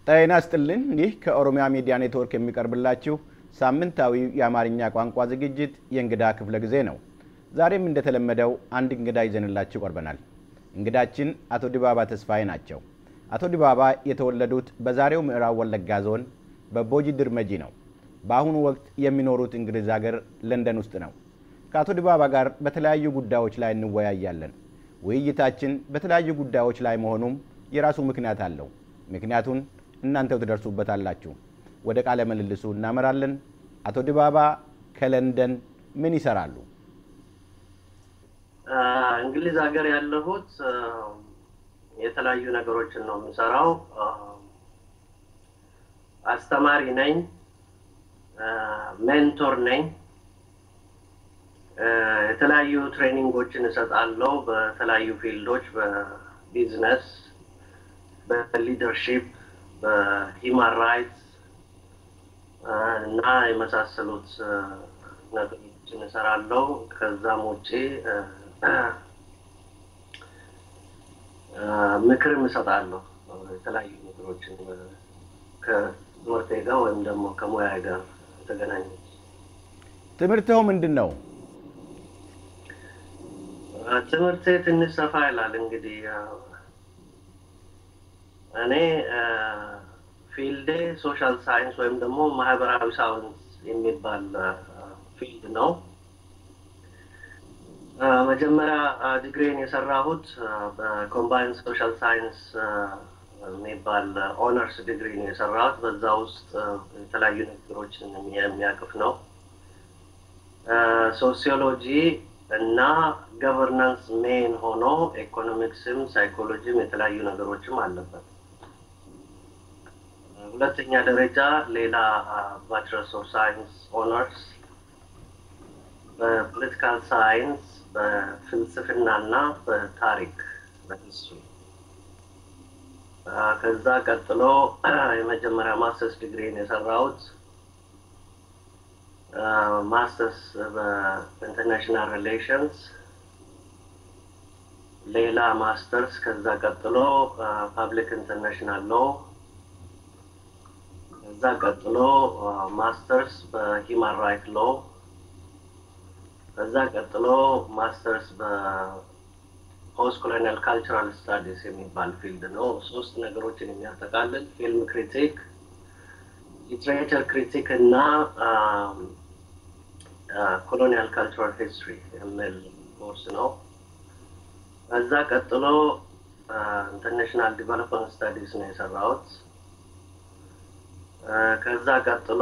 ጤና ይስጥልን። ይህ ከኦሮሚያ ሚዲያ ኔትወርክ የሚቀርብላችሁ ሳምንታዊ የአማርኛ ቋንቋ ዝግጅት የእንግዳ ክፍለ ጊዜ ነው። ዛሬም እንደተለመደው አንድ እንግዳ ይዘንላችሁ ቀርበናል። እንግዳችን አቶ ዲባባ ተስፋዬ ናቸው። አቶ ዲባባ የተወለዱት በዛሬው ምዕራብ ወለጋ ዞን በቦጂ ድርመጂ ነው። በአሁኑ ወቅት የሚኖሩት እንግሊዝ ሀገር ለንደን ውስጥ ነው። ከአቶ ዲባባ ጋር በተለያዩ ጉዳዮች ላይ እንወያያለን። ውይይታችን በተለያዩ ጉዳዮች ላይ መሆኑም የራሱ ምክንያት አለው። ምክንያቱን እናንተው ትደርሱበታላችሁ። ወደ ቃለ ምልልሱ እናመራለን። አቶ ዲባባ ከለንደን ምን ይሰራሉ? እንግሊዝ ሀገር ያለሁት የተለያዩ ነገሮችን ነው የምሰራው። አስተማሪ ነኝ፣ ሜንቶር ነኝ። የተለያዩ ትሬኒንጎችን እሰጣለሁ በተለያዩ ፊልዶች፣ በቢዝነስ፣ በሊደርሺፕ፣ በሂማን ራይትስ እና የመሳሰሉት ነገሮችን እሰራለሁ። ከዛም ውጭ ምክርም እሰጣለሁ። የተለያዩ ነገሮችን ከትምህርቴ ጋር ወይም ደግሞ ከሙያ ጋር የተገናኘ ትምህርትው ምንድን ነው? ትምህርቴ ትንሽ ሰፋ ይላል። እንግዲህ እኔ ፊልዴ ሶሻል ሳይንስ ወይም ደግሞ ማህበራዊ ሳይንስ የሚባል ፊልድ ነው። መጀመሪያ ዲግሪን የሰራሁት በኮምባይን ሶሻል ሳይንስ የሚባል ኦነርስ ዲግሪ ነው የሰራሁት። በዛ ውስጥ የተለያዩ ነገሮችን የሚያቅፍ ነው። ሶሲዮሎጂ እና ገቨርናንስ ሜን ሆኖ ኢኮኖሚክስም ሳይኮሎጂም የተለያዩ ነገሮችም አለበት። ሁለተኛ ደረጃ ሌላ ባችለርስ ኦፍ ሳይንስ ኦነርስ በፖለቲካል ሳይንስ በፍልስፍና እና በታሪክ በሂስትሪ ከዛ ቀጥሎ የመጀመሪያ ማስተርስ ዲግሪን የሰራሁት ማስተርስ በኢንተርናሽናል ሪሌሽንስ ሌላ ማስተርስ ከዛ ቀጥሎ ፐብሊክ ኢንተርናሽናል ሎ ከዛ ቀጥሎ ማስተርስ በሂማን ራይት ሎ ከዛ ቀጥሎ ማስተርስ በፖስት ኮሎኒያል ካልቸራል ስታዲስ የሚባል ፊልድ ነው። ሶስት ነገሮችን የሚያጠቃልል ፊልም ክሪቲክ፣ ሊትሬቸር ክሪቲክ እና ኮሎኒያል ካልቸራል ሂስትሪ የሚል ኮርስ ነው። ከዛ ቀጥሎ ኢንተርናሽናል ዲቨሎፕመንት ስታዲስ ነው የሰራሁት። ከዛ ቀጥሎ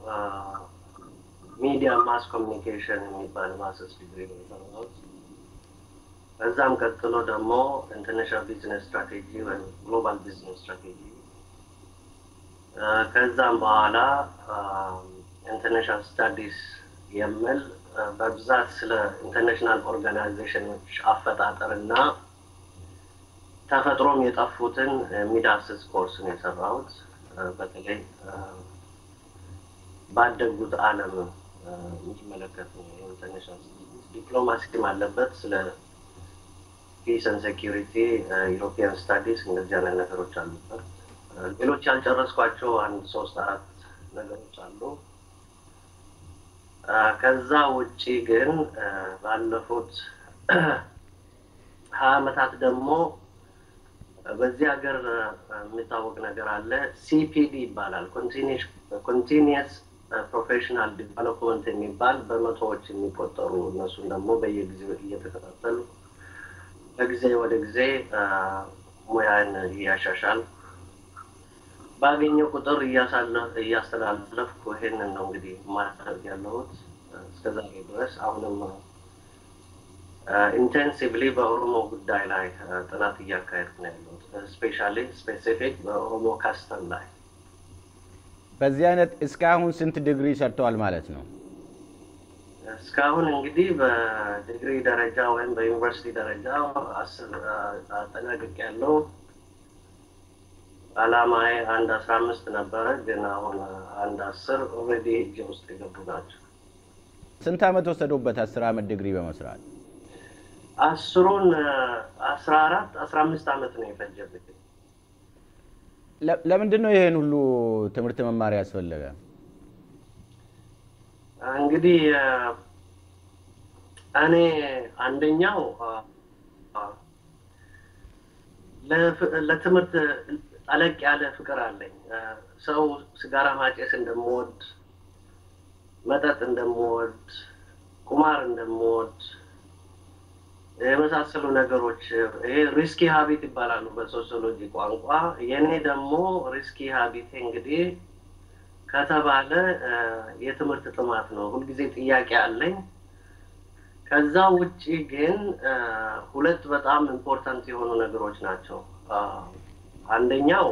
ሚዲያ ማስ ኮሚኒኬሽን የሚባል ማስተርስ ዲግሪ ነው የሰራሁት። ከዛም ቀጥሎ ደግሞ ኢንተርናሽናል ቢዝነስ ስትራቴጂ ወይም ግሎባል ቢዝነስ ስትራቴጂ ከዛም በኋላ ኢንተርናሽናል ስታዲስ የሚል በብዛት ስለ ኢንተርናሽናል ኦርጋናይዜሽኖች አፈጣጠር እና ተፈጥሮም የጠፉትን የሚዳስስ ኮርስ ነው የሰራሁት። በተለይ ባደጉት ዓለም የሚመለከት ነው። ኢንተርናሽናል ዲፕሎማሲም አለበት። ስለ ፒስ ን ሴኪሪቲ፣ ዩሮፒያን ስታዲስ እንደዚህ አይነት ነገሮች አሉበት። ሌሎች ያልጨረስኳቸው አንድ ሶስት አራት ነገሮች አሉ። ከዛ ውጪ ግን ባለፉት ሀያ ዓመታት ደግሞ በዚህ ሀገር የሚታወቅ ነገር አለ። ሲፒዲ ይባላል። ኮንቲኒየስ ፕሮፌሽናል ዲቨሎፕመንት የሚባል በመቶዎች የሚቆጠሩ እነሱን ደግሞ በየጊዜው እየተከታተሉ ከጊዜ ወደ ጊዜ ሙያን እያሻሻል ባገኘው ቁጥር እያስተላለፍኩ ይሄንን ነው እንግዲህ ማድረግ ያለሁት እስከዛሬ ድረስ አሁንም ኢንቴንሲቭሊ በኦሮሞ ጉዳይ ላይ ጥናት እያካሄድኩ ነው ያለሁት። ስፔሻሊ ስፔሲፊክ በኦሮሞ ካስተም ላይ። በዚህ አይነት እስካሁን ስንት ዲግሪ ሰርተዋል ማለት ነው? እስካሁን እንግዲህ በዲግሪ ደረጃ ወይም በዩኒቨርሲቲ ደረጃ አጠናቅቅ ያለው አላማዬ አንድ አስራ አምስት ነበረ፣ ግን አሁን አንድ አስር ኦልሬዲ እጄ ውስጥ የገቡ ናቸው። ስንት ዓመት ወሰዱበት አስር ዓመት ዲግሪ በመስራት? አስሩን አስራ አራት አስራ አምስት ዓመት ነው የፈጀብኝ። ለምንድን ነው ይህን ሁሉ ትምህርት መማር ያስፈለገ? እንግዲህ እኔ አንደኛው ለትምህርት ጠለቅ ያለ ፍቅር አለኝ። ሰው ስጋራ ማጨስ እንደምወድ፣ መጠጥ እንደምወድ፣ ቁማር እንደምወድ የመሳሰሉ ነገሮች ይሄ ሪስኪ ሀቢት ይባላሉ በሶሲዮሎጂ ቋንቋ። የእኔ ደግሞ ሪስኪ ሀቢቴ እንግዲህ ከተባለ የትምህርት ጥማት ነው። ሁልጊዜ ጥያቄ አለኝ። ከዛ ውጪ ግን ሁለት በጣም ኢምፖርታንት የሆኑ ነገሮች ናቸው። አንደኛው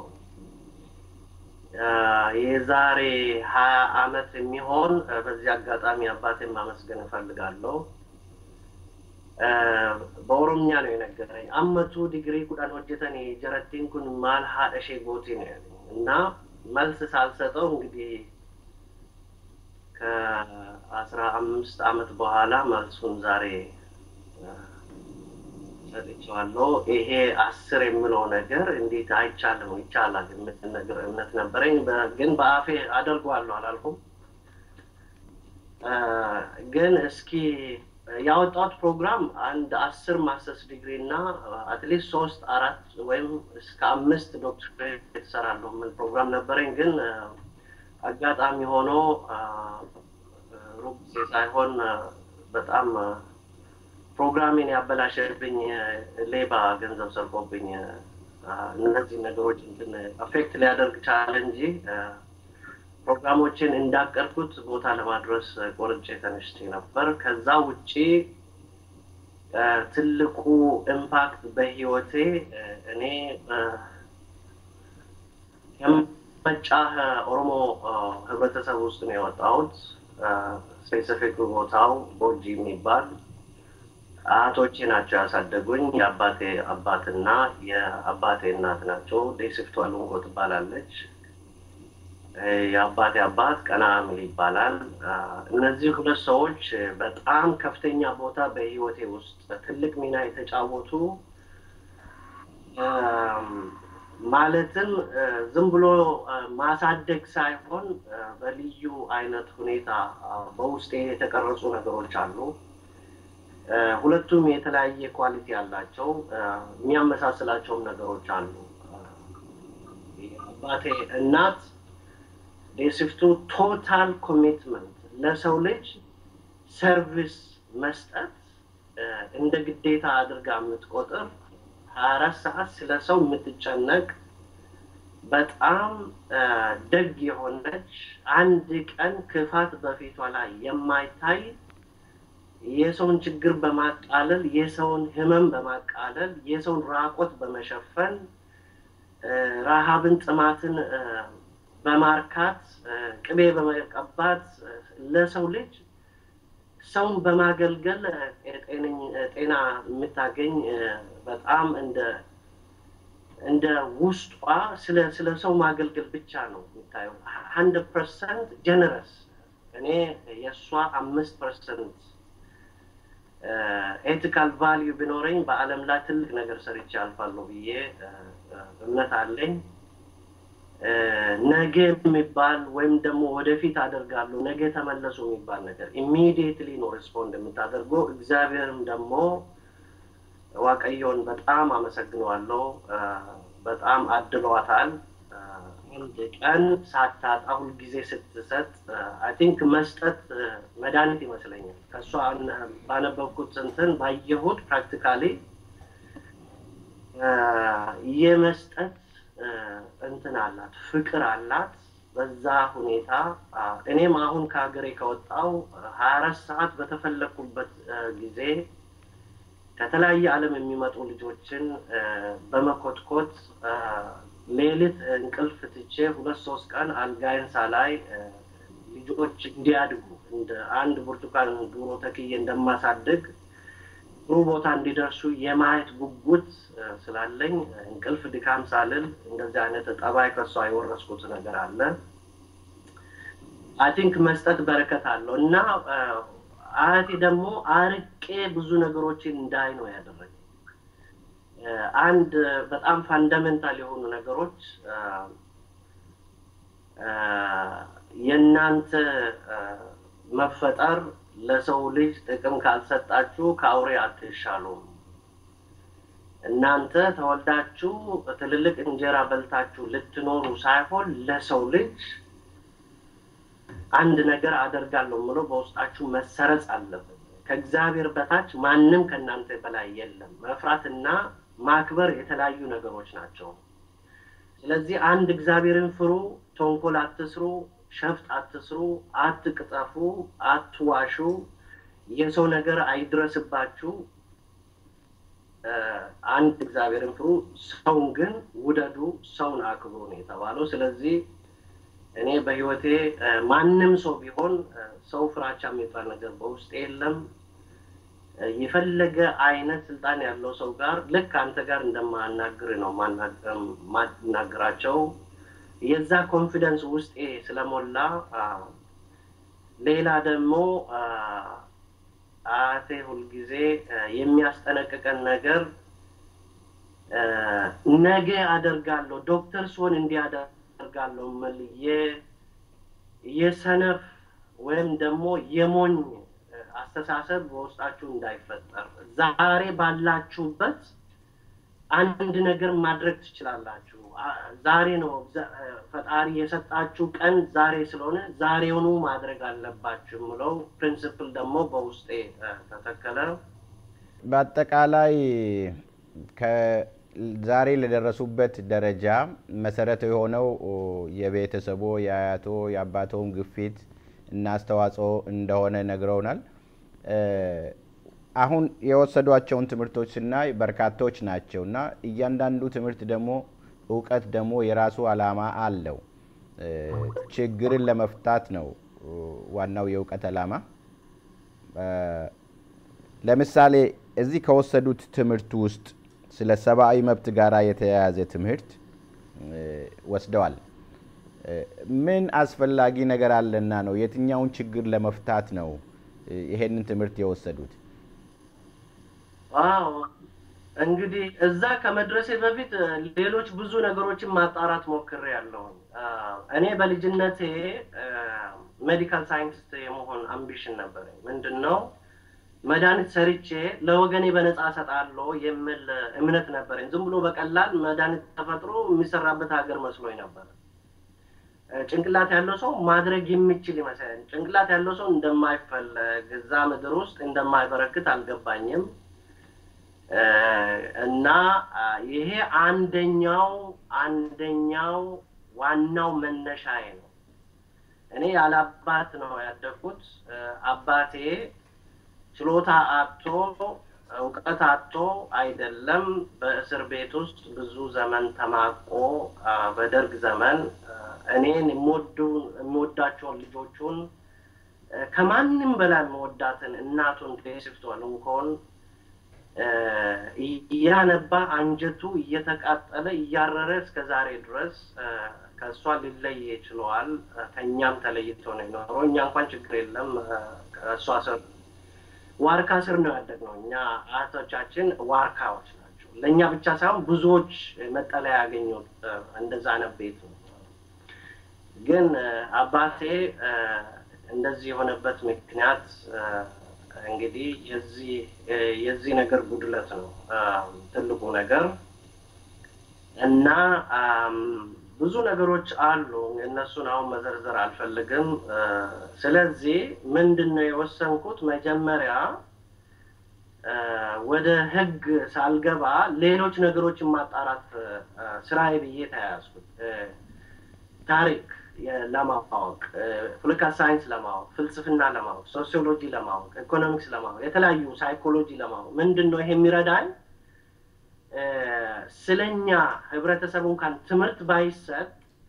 የዛሬ ሀያ አመት የሚሆን በዚህ አጋጣሚ አባቴን ማመስገን እፈልጋለሁ። በኦሮምኛ ነው የነገረኝ። አመቱ ዲግሪ ኩዳን ሆጀተን ጀረቲን ኩን ማል ሀደሼ ጎቲ ነው ያለኝ እና መልስ ሳልሰጠው እንግዲህ ከአስራ አምስት አመት በኋላ መልሱን ዛሬ ሰጥቼዋለሁ። ይሄ አስር የምለው ነገር እንዴት አይቻልም? ይቻላል የምል ነገር እምነት ነበረኝ፣ ግን በአፌ አደርገዋለሁ አላልኩም። ግን እስኪ ያወጣሁት ፕሮግራም አንድ አስር ማስተርስ ዲግሪ እና አትሊስት ሶስት አራት ወይም እስከ አምስት ዶክትሬት እሰራለሁ የምል ፕሮግራም ነበረኝ። ግን አጋጣሚ ሆኖ ሩቅ ጊዜ ሳይሆን በጣም ፕሮግራሜን ያበላሸብኝ ሌባ ገንዘብ ሰርቆብኝ እነዚህ ነገሮች እንትን አፌክት ሊያደርግ ቻለ እንጂ ፕሮግራሞችን እንዳቀድኩት ቦታ ለማድረስ ቆርጬ ተነስቼ ነበር። ከዛ ውጪ ትልቁ ኢምፓክት በህይወቴ እኔ የመጫህ ኦሮሞ ህብረተሰብ ውስጥ ነው የወጣሁት። ስፔሲፊክ ቦታው ቦጂ የሚባል አያቶቼ ናቸው ያሳደጉኝ። የአባቴ አባትና የአባቴ እናት ናቸው። ዴስፍቶ አሉንጎ ትባላለች። የአባቴ አባት ቀና ሚል ይባላል። እነዚህ ሁለት ሰዎች በጣም ከፍተኛ ቦታ በህይወቴ ውስጥ ትልቅ ሚና የተጫወቱ ማለትም ዝም ብሎ ማሳደግ ሳይሆን በልዩ አይነት ሁኔታ በውስጤ የተቀረጹ ነገሮች አሉ። ሁለቱም የተለያየ ኳሊቲ ያላቸው የሚያመሳስላቸውም ነገሮች አሉ። አባቴ እናት ዴስፍቱ ቶታል ኮሚትመንት ለሰው ልጅ ሰርቪስ መስጠት እንደ ግዴታ አድርጋ የምትቆጥር ሀያ አራት ሰዓት ስለ ሰው የምትጨነቅ በጣም ደግ የሆነች አንድ ቀን ክፋት በፊቷ ላይ የማይታይ የሰውን ችግር በማቃለል የሰውን ህመም በማቃለል የሰውን ራቆት በመሸፈን ረሃብን፣ ጥማትን በማርካት ቅቤ በመቀባት ለሰው ልጅ ሰውን በማገልገል ጤና የምታገኝ በጣም እንደ እንደ ውስጧ ስለ ስለ ሰው ማገልገል ብቻ ነው የሚታየው። ሀንድረድ ፐርሰንት ጀነረስ እኔ የእሷ አምስት ፐርሰንት ኤቲካል ቫሊዩ ቢኖረኝ በዓለም ላይ ትልቅ ነገር ሰርቼ አልፋለሁ ብዬ እምነት አለኝ። ነገ የሚባል ወይም ደግሞ ወደፊት አደርጋለሁ ነገ ተመለሱ የሚባል ነገር ኢሚዲየትሊ ነው ሪስፖንድ የምታደርገው። እግዚአብሔርም ደግሞ ዋቀየውን በጣም አመሰግነዋለሁ። በጣም አድሏታል። አንድ ቀን ሳታጣ ሁልጊዜ ስትሰጥ አይ ቲንክ መስጠት መድኃኒት ይመስለኛል። ከእሷ ባነበብኩት እንትን ባየሁት ፕራክቲካሊ የመስጠት እንትን አላት፣ ፍቅር አላት። በዛ ሁኔታ እኔም አሁን ከሀገሬ ከወጣው ሀያ አራት ሰዓት በተፈለግኩበት ጊዜ ከተለያየ ዓለም የሚመጡ ልጆችን በመኮትኮት ሌሊት እንቅልፍ ትቼ ሁለት ሶስት ቀን አልጋይን ሳላይ ልጆች እንዲያድጉ እንደ አንድ ብርቱካን ዶሮ ተክዬ እንደማሳድግ ጥሩ ቦታ እንዲደርሱ የማየት ጉጉት ስላለኝ እንቅልፍ ድካም ሳልል እንደዚህ አይነት ጠባይ ከሷ የወረስኩት ነገር አለ። አይ ቲንክ መስጠት በረከት አለው እና አያቴ ደግሞ አርቄ ብዙ ነገሮችን እንዳይ ነው ያደረገኝ። አንድ በጣም ፋንዳሜንታል የሆኑ ነገሮች የእናንተ መፈጠር ለሰው ልጅ ጥቅም ካልሰጣችሁ ከአውሬ አትሻሉም። እናንተ ተወልዳችሁ ትልልቅ እንጀራ በልታችሁ ልትኖሩ ሳይሆን ለሰው ልጅ አንድ ነገር አደርጋለሁ ብሎ በውስጣችሁ መሰረጽ አለበት። ከእግዚአብሔር በታች ማንም ከእናንተ በላይ የለም። መፍራትና ማክበር የተለያዩ ነገሮች ናቸው። ስለዚህ አንድ እግዚአብሔርን ፍሩ፣ ተንኮል አትስሩ፣ ሸፍጥ አትስሩ፣ አትቅጠፉ፣ አትዋሹ፣ የሰው ነገር አይድረስባችሁ። አንድ እግዚአብሔርን ፍሩ፣ ሰውን ግን ውደዱ፣ ሰውን አክብሩ ነው የተባለው። ስለዚህ እኔ በህይወቴ ማንም ሰው ቢሆን ሰው ፍራቻ የሚባል ነገር በውስጤ የለም። የፈለገ አይነት ስልጣን ያለው ሰው ጋር ልክ አንተ ጋር እንደማናግር ነው ማናገራቸው። የዛ ኮንፊደንስ ውስጤ ስለሞላ ሌላ ደግሞ አያቴ ሁልጊዜ የሚያስጠነቅቀን ነገር ነገ አደርጋለሁ ዶክተር ስሆን እንዲያደርግ አደርጋለሁ ምል የሰነፍ ወይም ደግሞ የሞኝ አስተሳሰብ በውስጣችሁ እንዳይፈጠር ዛሬ ባላችሁበት አንድ ነገር ማድረግ ትችላላችሁ። ዛሬ ነው ፈጣሪ የሰጣችሁ ቀን ዛሬ ስለሆነ ዛሬውኑ ማድረግ አለባችሁ የምለው ፕሪንስፕል ደግሞ በውስጤ ተተከለ። በአጠቃላይ ዛሬ ለደረሱበት ደረጃ መሰረት የሆነው የቤተሰቦ የአያቶ የአባቶውን ግፊት እና አስተዋጽኦ እንደሆነ ነግረውናል። አሁን የወሰዷቸውን ትምህርቶች ስናይ በርካቶች ናቸው እና እያንዳንዱ ትምህርት ደግሞ እውቀት ደግሞ የራሱ ዓላማ አለው። ችግርን ለመፍታት ነው ዋናው የእውቀት ዓላማ። ለምሳሌ እዚህ ከወሰዱት ትምህርት ውስጥ ስለ ሰብአዊ መብት ጋር የተያያዘ ትምህርት ወስደዋል። ምን አስፈላጊ ነገር አለና ነው? የትኛውን ችግር ለመፍታት ነው ይሄንን ትምህርት የወሰዱት? አዎ እንግዲህ እዛ ከመድረሴ በፊት ሌሎች ብዙ ነገሮችን ማጣራት ሞክሬ ያለው እኔ በልጅነቴ ሜዲካል ሳይንቲስት የመሆን አምቢሽን ነበረኝ። ምንድን ነው መድኃኒት ሰርቼ ለወገኔ በነፃ እሰጣለሁ የሚል እምነት ነበረኝ። ዝም ብሎ በቀላል መድኃኒት ተፈጥሮ የሚሰራበት ሀገር መስሎኝ ነበር። ጭንቅላት ያለው ሰው ማድረግ የሚችል ይመስለኝ። ጭንቅላት ያለው ሰው እንደማይፈለግ እዛ ምድር ውስጥ እንደማይበረክት አልገባኝም። እና ይሄ አንደኛው አንደኛው ዋናው መነሻዬ ነው። እኔ ያለ አባት ነው ያደግኩት። አባቴ ችሎታ አጥቶ እውቀት አጥቶ አይደለም። በእስር ቤት ውስጥ ብዙ ዘመን ተማቆ በደርግ ዘመን እኔን የምወዳቸውን ልጆቹን ከማንም በላይ የምወዳትን እናቱን ቴስፍቶን እንኳን እያነባ አንጀቱ እየተቃጠለ እያረረ እስከ ዛሬ ድረስ ከእሷ ሊለይ ችለዋል። ከእኛም ተለይቶ ነው የኖረው። እኛ እንኳን ችግር የለም ከእሷ ስር ዋርካ ስር ነው ያደግነው። እኛ አያቶቻችን ዋርካዎች ናቸው። ለእኛ ብቻ ሳይሆን ብዙዎች መጠለያ ያገኙት እንደዛ አይነት ቤት ነው። ግን አባቴ እንደዚህ የሆነበት ምክንያት እንግዲህ የዚህ የዚህ ነገር ጉድለት ነው ትልቁ ነገር እና ብዙ ነገሮች አሉ። እነሱን አሁን መዘርዘር አልፈልግም። ስለዚህ ምንድን ነው የወሰንኩት መጀመሪያ ወደ ህግ ሳልገባ ሌሎች ነገሮችን ማጣራት ስራዬ ብዬ ተያያዝኩት። ታሪክ ለማወቅ፣ ፖለቲካ ሳይንስ ለማወቅ፣ ፍልስፍና ለማወቅ፣ ሶሲዮሎጂ ለማወቅ፣ ኢኮኖሚክስ ለማወቅ፣ የተለያዩ ሳይኮሎጂ ለማወቅ ምንድን ነው ይሄ የሚረዳኝ ስለኛ ህብረተሰቡ እንኳን ትምህርት ባይሰጥ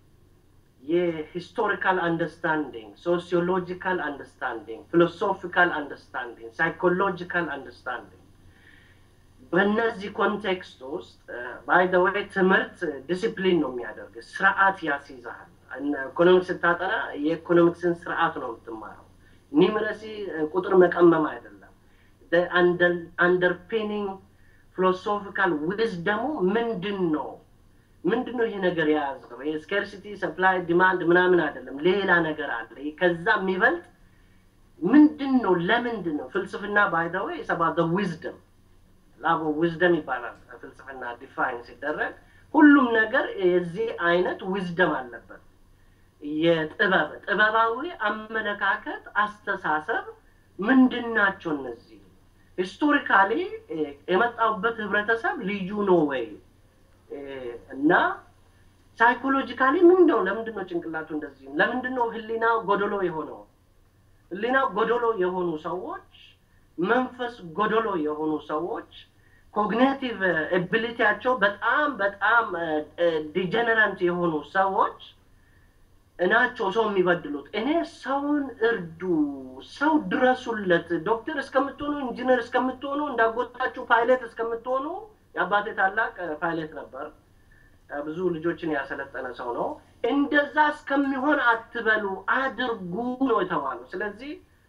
የሂስቶሪካል አንደርስታንዲንግ፣ ሶሲዮሎጂካል አንደርስታንዲንግ፣ ፊሎሶፊካል አንደርስታንዲንግ፣ ሳይኮሎጂካል አንደርስታንዲንግ በእነዚህ ኮንቴክስት ውስጥ ባይ ዘ ወይ ትምህርት ዲሲፕሊን ነው የሚያደርግ ስርዓት ያስይዛል። ኢኮኖሚክስ ስታጠና የኢኮኖሚክስን ስርዓት ነው የምትማረው። ኒምረሲ ቁጥር መቀመም አይደለም። አንደርፒኒንግ ፊሎሶፊካል ዊዝደሙ ምንድን ነው? ምንድን ነው ይሄ ነገር የያዘው? ስኬርሲቲ ሰፕላይ ዲማንድ ምናምን አይደለም፣ ሌላ ነገር አለ። ከዛ የሚበልጥ ምንድን ነው? ለምንድን ነው ፍልስፍና ባይደወ ሰባ ዊዝደም ላቦ ዊዝደም ይባላል። ፍልስፍና ዲፋይን ሲደረግ ሁሉም ነገር የዚህ አይነት ዊዝደም አለበት። የጥበብ ጥበባዊ አመለካከት፣ አስተሳሰብ ምንድን ናቸው እነዚህ? ሂስቶሪካሊ የመጣሁበት ህብረተሰብ ልዩ ነው ወይ እና ሳይኮሎጂካሊ ምንድን ነው? ለምንድን ነው ጭንቅላቱ እንደዚህ? ለምንድን ነው ህሊና ጎደሎ የሆነው? ህሊና ጎደሎ የሆኑ ሰዎች፣ መንፈስ ጎደሎ የሆኑ ሰዎች ኮግኒቲቭ ኤቢሊቲያቸው በጣም በጣም ዲጀነራንት የሆኑ ሰዎች ናቸው ሰው የሚበድሉት። እኔ ሰውን እርዱ፣ ሰው ድረሱለት፣ ዶክተር እስከምትሆኑ ኢንጂነር እስከምትሆኑ እንዳጎታችሁ ፓይለት እስከምትሆኑ የአባቴ ታላቅ ፓይለት ነበር። ብዙ ልጆችን ያሰለጠነ ሰው ነው። እንደዛ እስከሚሆን አትበሉ፣ አድርጉ ነው የተባለው። ስለዚህ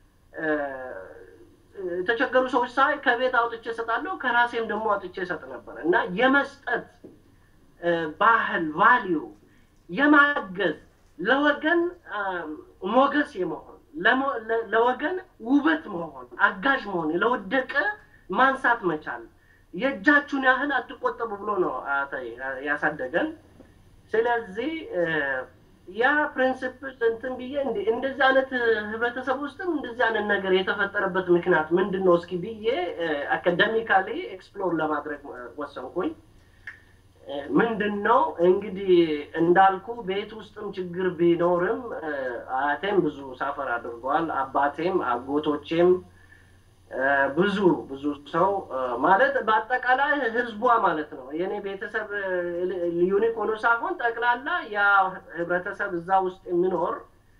የተቸገሩ ሰዎች ሳይ ከቤት አውጥቼ እሰጣለሁ፣ ከራሴም ደግሞ አውጥቼ እሰጥ ነበር እና የመስጠት ባህል ቫሊዩ የማገዝ ለወገን ሞገስ የመሆን ለወገን ውበት መሆን አጋዥ መሆን ለወደቀ ማንሳት መቻል የእጃችሁን ያህል አትቆጠቡ ብሎ ነው ያሳደገን። ስለዚህ ያ ፕሪንስፕል እንትን ብዬ እንደዚህ አይነት ህብረተሰብ ውስጥም እንደዚህ አይነት ነገር የተፈጠረበት ምክንያት ምንድን ነው እስኪ ብዬ አካደሚካሊ ኤክስፕሎር ለማድረግ ወሰንኩኝ። ምንድን ነው እንግዲህ እንዳልኩ ቤት ውስጥም ችግር ቢኖርም አያቴም ብዙ ሳፈር አድርገዋል። አባቴም አጎቶቼም ብዙ ብዙ ሰው ማለት በአጠቃላይ ህዝቧ ማለት ነው። የእኔ ቤተሰብ ዩኒክ ሆኖ ሳይሆን ጠቅላላ ያ ህብረተሰብ እዛ ውስጥ የሚኖር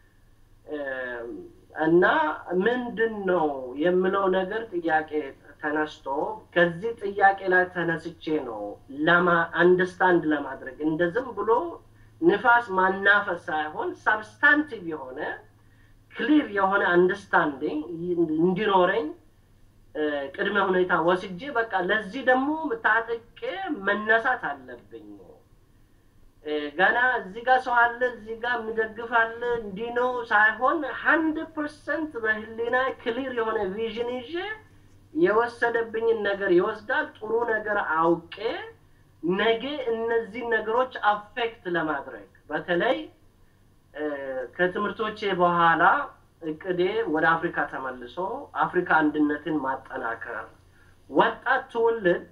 እና ምንድን ነው የምለው ነገር ጥያቄ ተነስቶ ከዚህ ጥያቄ ላይ ተነስቼ ነው ለማ አንደርስታንድ ለማድረግ እንደ ዝም ብሎ ንፋስ ማናፈስ ሳይሆን ሳብስታንቲቭ የሆነ ክሊር የሆነ አንደርስታንዲንግ እንዲኖረኝ ቅድመ ሁኔታ ወስጄ በቃ ለዚህ ደግሞ ታጥቄ መነሳት አለብኝ። ገና እዚህ ጋር ሰው አለ፣ እዚህ ጋር የሚደግፍ አለ፣ እንዲህ ነው ሳይሆን ሀንድረድ ፐርሰንት በህሊና ክሊር የሆነ ቪዥን ይዤ የወሰደብኝን ነገር ይወስዳል። ጥሩ ነገር አውቄ ነገ እነዚህን ነገሮች አፌክት ለማድረግ በተለይ ከትምህርቶቼ በኋላ እቅዴ ወደ አፍሪካ ተመልሶ አፍሪካ አንድነትን ማጠናከር፣ ወጣት ትውልድ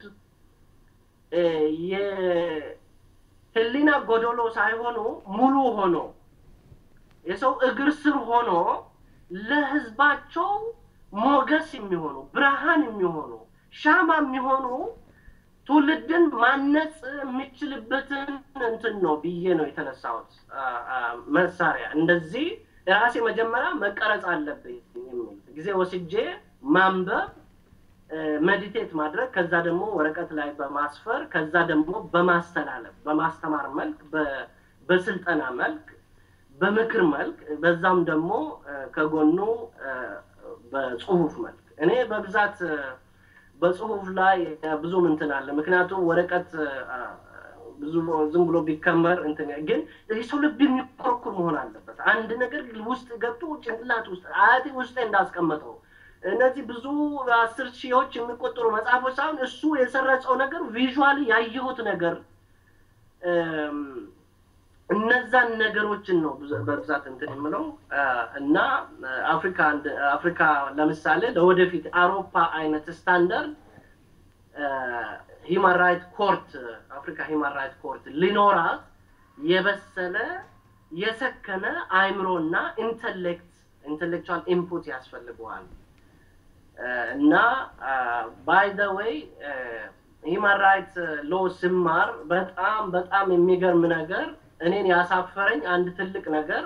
የህሊና ጎደሎ ሳይሆኑ ሙሉ ሆኖ የሰው እግር ስር ሆኖ ለህዝባቸው ሞገስ የሚሆኑ ብርሃን የሚሆኑ ሻማ የሚሆኑ ትውልድን ማነጽ የሚችልበትን እንትን ነው ብዬ ነው የተነሳሁት መሳሪያ እንደዚህ ራሴ መጀመሪያ መቀረጽ አለብኝ የሚል ጊዜ ወስጄ ማንበብ፣ ሜዲቴት ማድረግ፣ ከዛ ደግሞ ወረቀት ላይ በማስፈር ከዛ ደግሞ በማስተላለፍ በማስተማር መልክ፣ በስልጠና መልክ፣ በምክር መልክ፣ በዛም ደግሞ ከጎኑ በጽሁፍ መልክ እኔ በብዛት በጽሁፍ ላይ ብዙ እንትን አለ። ምክንያቱም ወረቀት ብዙ ዝም ብሎ ቢከመር እንትን ግን የሰው ልብ የሚኮረኩር መሆን አለበት። አንድ ነገር ውስጥ ገብቶ ጭንቅላት ውስጥ አያቴ ውስጥ እንዳስቀመጠው እነዚህ ብዙ አስር ሺዎች የሚቆጠሩ መጽሐፎች ሳይሆን እሱ የሰረጸው ነገር ቪዥዋሊ ያየሁት ነገር እነዛን ነገሮችን ነው በብዛት እንትን የምለው እና አፍሪካ አፍሪካ ለምሳሌ ለወደፊት አውሮፓ አይነት ስታንዳርድ ሂማን ራይት ኮርት አፍሪካ ሂማን ራይት ኮርት ሊኖራት የበሰለ የሰከነ አእምሮና ኢንተሌክት ኢንተሌክቹዋል ኢንፑት ያስፈልገዋል እና ባይ ዘ ዌይ ሂማን ራይት ሎ ስማር በጣም በጣም የሚገርም ነገር እኔን ያሳፈረኝ አንድ ትልቅ ነገር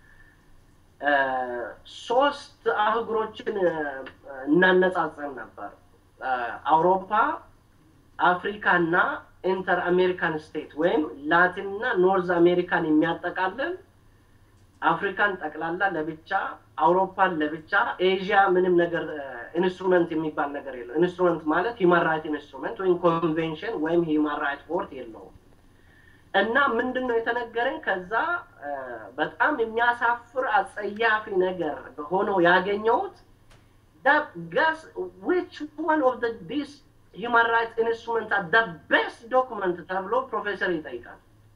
ሶስት አህጉሮችን እናነጻጽር ነበር። አውሮፓ፣ አፍሪካ እና ኢንተር አሜሪካን ስቴት ወይም ላቲን እና ኖርዝ አሜሪካን የሚያጠቃልል አፍሪካን ጠቅላላ ለብቻ፣ አውሮፓን ለብቻ፣ ኤዥያ ምንም ነገር ኢንስትሩመንት የሚባል ነገር የለው። ኢንስትሩመንት ማለት ሂማን ራይት ኢንስትሩመንት ወይም ኮንቬንሽን ወይም ሂማን ራይት ቦርድ የለውም። እና ምንድን ነው የተነገረኝ? ከዛ በጣም የሚያሳፍር አጸያፊ ነገር ሆኖ ያገኘሁት ገስ ዊች ዋን ኦፍ ዲስ ሂማን ራይትስ ኢንስትሩመንት ደ ቤስት ዶኩመንት ተብሎ ፕሮፌሰር ይጠይቃል።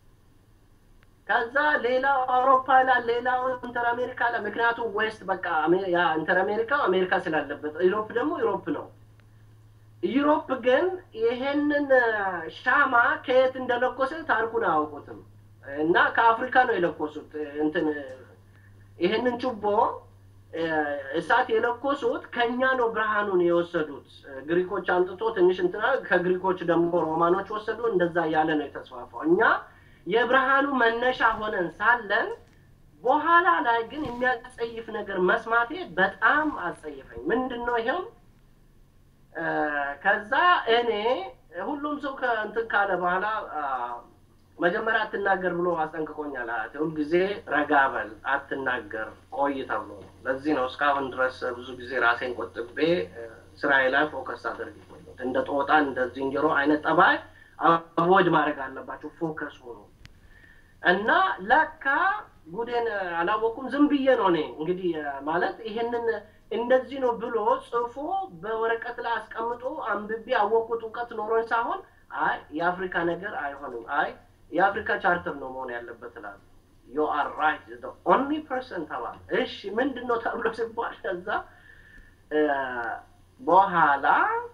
ከዛ ሌላው አውሮፓ ላይ ሌላው ኢንተር አሜሪካ ላይ ምክንያቱም ዌስት በቃ ኢንተር አሜሪካ አሜሪካ ስላለበት፣ ዩሮፕ ደግሞ ዩሮፕ ነው። ዩሮፕ ግን ይሄንን ሻማ ከየት እንደለኮሰ ታሪኩን አያውቁትም እና ከአፍሪካ ነው የለኮሱት። እንትን ይሄንን ችቦ እሳት የለኮሱት ከኛ ነው ብርሃኑን የወሰዱት። ግሪኮች አምጥቶ ትንሽ እንትና ከግሪኮች ደግሞ ሮማኖች ወሰዱ። እንደዛ እያለ ነው የተስፋፋው። እኛ የብርሃኑ መነሻ ሆነን ሳለን በኋላ ላይ ግን የሚያጸይፍ ነገር መስማቴ በጣም አጸይፈኝ። ምንድን ነው ይሄው? ከዛ እኔ ሁሉም ሰው ከእንትን ካለ በኋላ መጀመሪያ አትናገር ብሎ አስጠንቅቆኛል። ሁልጊዜ ረጋ በል አትናገር ቆይ ተብሎ ነው። ለዚህ ነው እስካሁን ድረስ ብዙ ጊዜ ራሴን ቆጥቤ ስራዬ ላይ ፎከስ አድርግ እንደ ጦጣ እንደ ዝንጀሮ አይነት ጠባይ አቮይድ ማድረግ አለባቸው። ፎከስ ሆኖ እና ለካ ጉዴን አላወኩም። ዝም ብዬ ነው እኔ እንግዲህ ማለት ይሄንን እንደዚህ ነው ብሎ ጽፎ በወረቀት ላይ አስቀምጦ አንብቤ ያወቅኩት እውቀት ኖሮኝ ሳይሆን አይ የአፍሪካ ነገር አይሆንም፣ አይ የአፍሪካ ቻርተር ነው መሆን ያለበት እላለሁ። ዩ አር ራይት ኦንሊ ፐርሰን ተባለ። እሺ ምንድን ነው ተብሎ ሲባል ከዛ በኋላ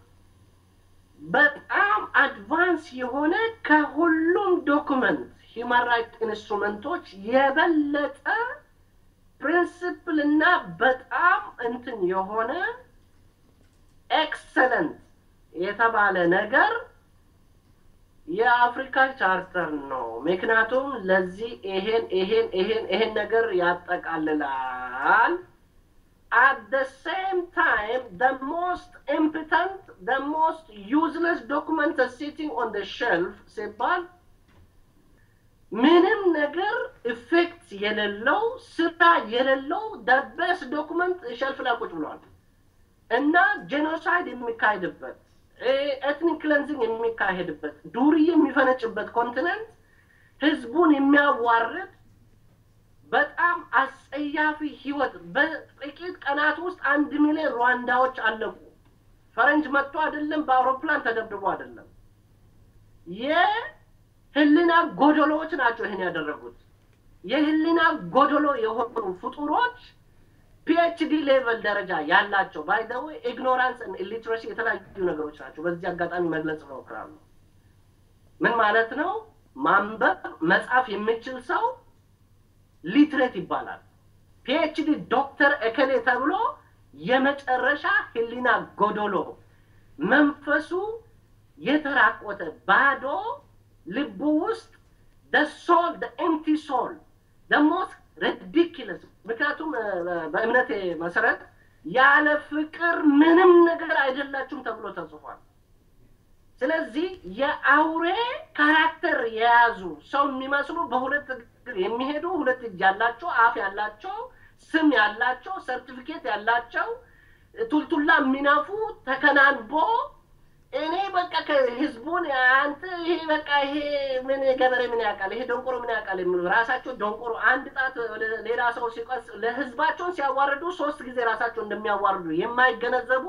በጣም አድቫንስ የሆነ ከሁሉም ዶክመንት ሂማን ራይት ኢንስትሩመንቶች የበለጠ ፕሪንስፕል እና በጣም እንትን የሆነ ኤክሰለንት የተባለ ነገር የአፍሪካ ቻርተር ነው። ምክንያቱም ለዚህ ይሄን ይሄን ይሄን ይሄን ነገር ያጠቃልላል። at the same time the most impotent the most useless document is sitting on the shelf ሲባል ምንም ነገር ኢፌክት የሌለው ስራ የሌለው ደበስ ዶኩመንት ሸልፍ ላይ ቁጭ ብሏል እና ጄኖሳይድ የሚካሄድበት ኤትኒክ ክለንዚንግ የሚካሄድበት ዱርዬ የሚፈነጭበት ኮንቲነንት ህዝቡን የሚያዋርድ በጣም አስጸያፊ ህይወት በጥቂት ቀናት ውስጥ አንድ ሚሊዮን ሩዋንዳዎች አለቁ። ፈረንጅ መጥቶ አይደለም፣ በአውሮፕላን ተደብድቦ አይደለም። የህሊና ጎደሎዎች ናቸው ይህን ያደረጉት። የህሊና ጎደሎ የሆኑ ፍጡሮች ፒኤችዲ ሌቨል ደረጃ ያላቸው ባይ ዘ ወይ ኢግኖራንስ ኢሊትሬሲ የተለያዩ ነገሮች ናቸው። በዚህ አጋጣሚ መግለጽ እሞክራለሁ። ምን ማለት ነው? ማንበብ መጻፍ የሚችል ሰው ሊትሬት ይባላል። ፒኤችዲ ዶክተር እከሌ ተብሎ የመጨረሻ ህሊና ጎዶሎ መንፈሱ የተራቆተ ባዶ ልቡ ውስጥ ሶል ኤምቲ ሶል ሞስት ሪዲኪለስ ምክንያቱም በእምነቴ መሰረት ያለ ፍቅር ምንም ነገር አይደላችሁም ተብሎ ተጽፏል። ስለዚህ የአውሬ ካራክተር የያዙ ሰው የሚመስሉ በሁለት እግር የሚሄዱ ሁለት እጅ ያላቸው አፍ ያላቸው ስም ያላቸው ሰርቲፊኬት ያላቸው ቱልቱላ የሚነፉ ተከናንቦ እኔ በቃ ከህዝቡን አንተ ይሄ በቃ ይሄ ምን ገበሬ ምን ያውቃል፣ ይሄ ደንቆሮ ምን ያውቃል የሚሉ ራሳቸው ደንቆሮ አንድ ጣት ወደ ሌላ ሰው ሲቀስ ለህዝባቸውን ሲያዋርዱ ሶስት ጊዜ ራሳቸው እንደሚያዋርዱ የማይገነዘቡ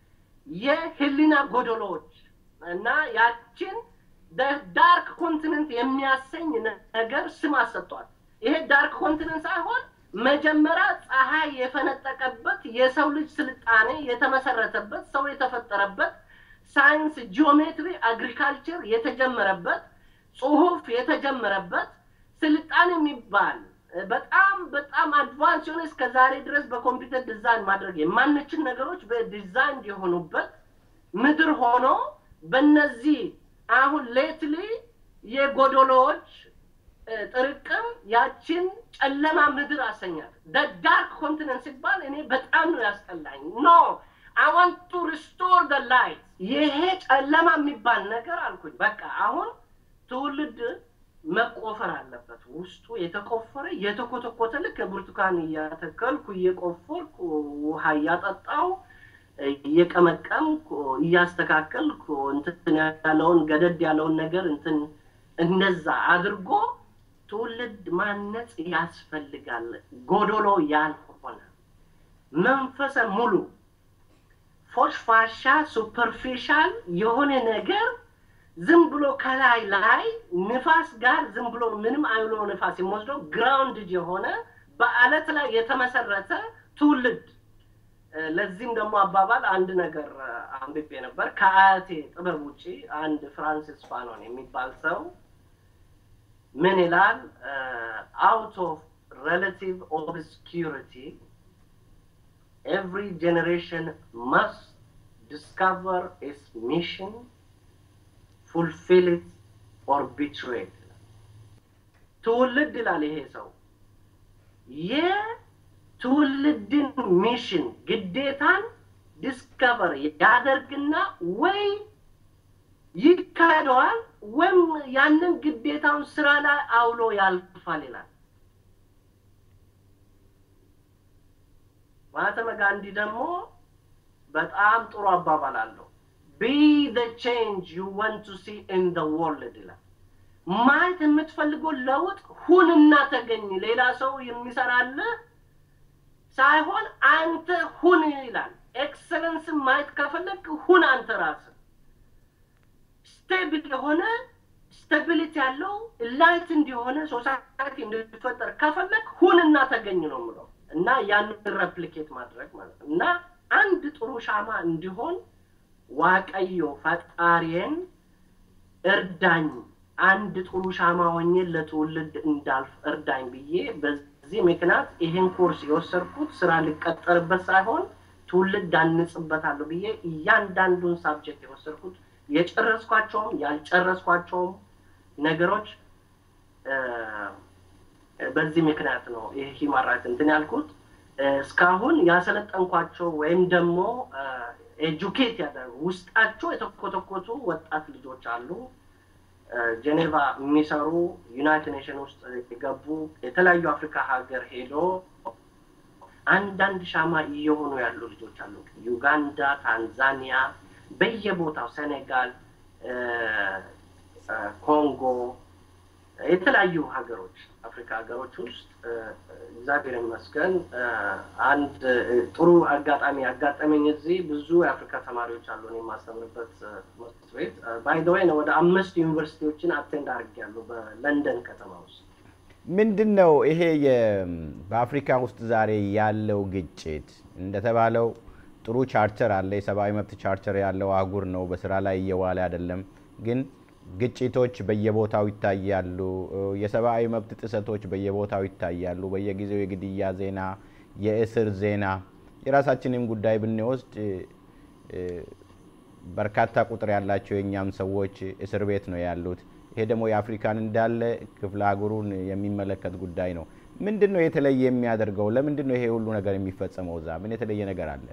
የህሊና ጎደሎዎች እና ያችን ዳርክ ኮንቲነንት የሚያሰኝ ነገር ስም አሰጧል። ይሄ ዳርክ ኮንቲነንት ሳይሆን መጀመሪያ ፀሐይ የፈነጠቀበት የሰው ልጅ ስልጣኔ የተመሰረተበት ሰው የተፈጠረበት ሳይንስ፣ ጂኦሜትሪ፣ አግሪካልቸር የተጀመረበት ጽሁፍ የተጀመረበት ስልጣኔ የሚባል በጣም በጣም አድቫንስ የሆነ እስከ ዛሬ ድረስ በኮምፒውተር ዲዛይን ማድረግ የማንችል ነገሮች በዲዛይን የሆኑበት ምድር ሆኖ በነዚህ አሁን ሌትሊ የጎዶሎዎች ጥርቅም ያችን ጨለማ ምድር አሰኛል። ዳርክ ኮንቲነንት ሲባል እኔ በጣም ነው ያስጠላኝ። ኖ አይ ዋንት ቱ ሪስቶር ደ ላይት። ይሄ ጨለማ የሚባል ነገር አልኩኝ። በቃ አሁን ትውልድ መቆፈር አለበት። ውስጡ የተቆፈረ የተኮተኮተ ልክ ብርቱካን እያተከልኩ እየቆፈርኩ ውሃ እያጠጣው እየቀመቀምኩ እያስተካከልኩ እንትን ያለውን ገደድ ያለውን ነገር እንትን እንደዛ አድርጎ ትውልድ ማነጽ ያስፈልጋል። ጎዶሎ ያልሆነ መንፈሰ ሙሉ ፎሽፋሻ ሱፐርፊሻል የሆነ ነገር ዝም ብሎ ከላይ ላይ ንፋስ ጋር ዝም ብሎ ምንም አይሎ ንፋስ የሚወስደው ግራውንድ የሆነ በአለት ላይ የተመሰረተ ትውልድ። ለዚህም ደግሞ አባባል አንድ ነገር አንብቤ ነበር ከአያቴ ጥበብ ውጪ አንድ ፍራንሲስ ፋኖን የሚባል ሰው ምን ይላል? አውት ኦፍ ሬላቲቭ ኦብስኪሪቲ ኤቭሪ ጀኔሬሽን መስት ዲስከቨር ኢትስ ሚሽን ፉልፊል ኢት ኦር ቢትሬይ ትውልድ ይላል ይሄ ሰው የትውልድን ሚሽን ግዴታን ዲስከቨር ያደርግና ወይ ይካሄደዋል ወይም ያንን ግዴታውን ስራ ላይ አውሎ ያልፋል ይላል። ማህተመ ጋንዲ ደግሞ በጣም ጥሩ አባባል አለው። ቢ ዘ ቼንጅ ዩ ወንት ቱ ሲ ኢን ዘ ወርልድ ይላል። ማየት የምትፈልገው ለውጥ ሁንና ተገኝ። ሌላ ሰው የሚሰራልህ ሳይሆን አንተ ሁን ይላል። ኤክሰለንስን ማየት ከፈለግ ሁን አንተ ራስህ። ስቴብል የሆነ ስታቢሊቲ ያለው ላይት እንዲሆነ ሶሳይቲ እንዲፈጠር ከፈለግ ሁንና ተገኝ ነው የምለው እና ያንን ረፕሊኬት ማድረግ ማለት ነው እና አንድ ጥሩ ሻማ እንዲሆን ዋቀዮ ፈጣሪን እርዳኝ፣ አንድ ጥሩ ሻማ ሆኜ ለትውልድ እንዳልፍ እርዳኝ ብዬ በዚህ ምክንያት ይሄን ኮርስ የወሰድኩት ስራ ልቀጠርበት ሳይሆን ትውልድ አንጽበታለሁ ብዬ እያንዳንዱን ሳብጀክት የወሰድኩት የጨረስኳቸውም ያልጨረስኳቸውም ነገሮች በዚህ ምክንያት ነው ይህ ሂማን ራይት እንትን ያልኩት። እስካሁን ያሰለጠንኳቸው ወይም ደግሞ ኤጁኬት ያደረጉ ውስጣቸው የተኮተኮቱ ወጣት ልጆች አሉ። ጄኔቫ የሚሰሩ ዩናይትድ ኔሽን ውስጥ የገቡ የተለያዩ አፍሪካ ሀገር ሄዶ አንዳንድ ሻማ እየሆኑ ያሉ ልጆች አሉ። ዩጋንዳ፣ ታንዛኒያ፣ በየቦታው ሴኔጋል፣ ኮንጎ፣ የተለያዩ ሀገሮች አፍሪካ ሀገሮች ውስጥ እግዚአብሔር ይመስገን አንድ ጥሩ አጋጣሚ ያጋጠመኝ እዚህ ብዙ የአፍሪካ ተማሪዎች አሉ እኔ የማስተምርበት ትምህርት ቤት ባይደወይ ወደ አምስት ዩኒቨርሲቲዎችን አቴንድ አድርጌያለሁ በለንደን ከተማ ውስጥ። ምንድን ነው ይሄ በአፍሪካ ውስጥ ዛሬ ያለው ግጭት? እንደተባለው ጥሩ ቻርተር አለ፣ የሰብአዊ መብት ቻርተር ያለው አህጉር ነው፣ በስራ ላይ እየዋለ አይደለም። ግን ግጭቶች በየቦታው ይታያሉ። የሰብአዊ መብት ጥሰቶች በየቦታው ይታያሉ። በየጊዜው የግድያ ዜና፣ የእስር ዜና። የራሳችንም ጉዳይ ብንወስድ በርካታ ቁጥር ያላቸው የእኛም ሰዎች እስር ቤት ነው ያሉት። ይሄ ደግሞ የአፍሪካን እንዳለ ክፍለ አህጉሩን የሚመለከት ጉዳይ ነው። ምንድን ነው የተለየ የሚያደርገው? ለምንድን ነው ይሄ ሁሉ ነገር የሚፈጸመው? እዛ ምን የተለየ ነገር አለ?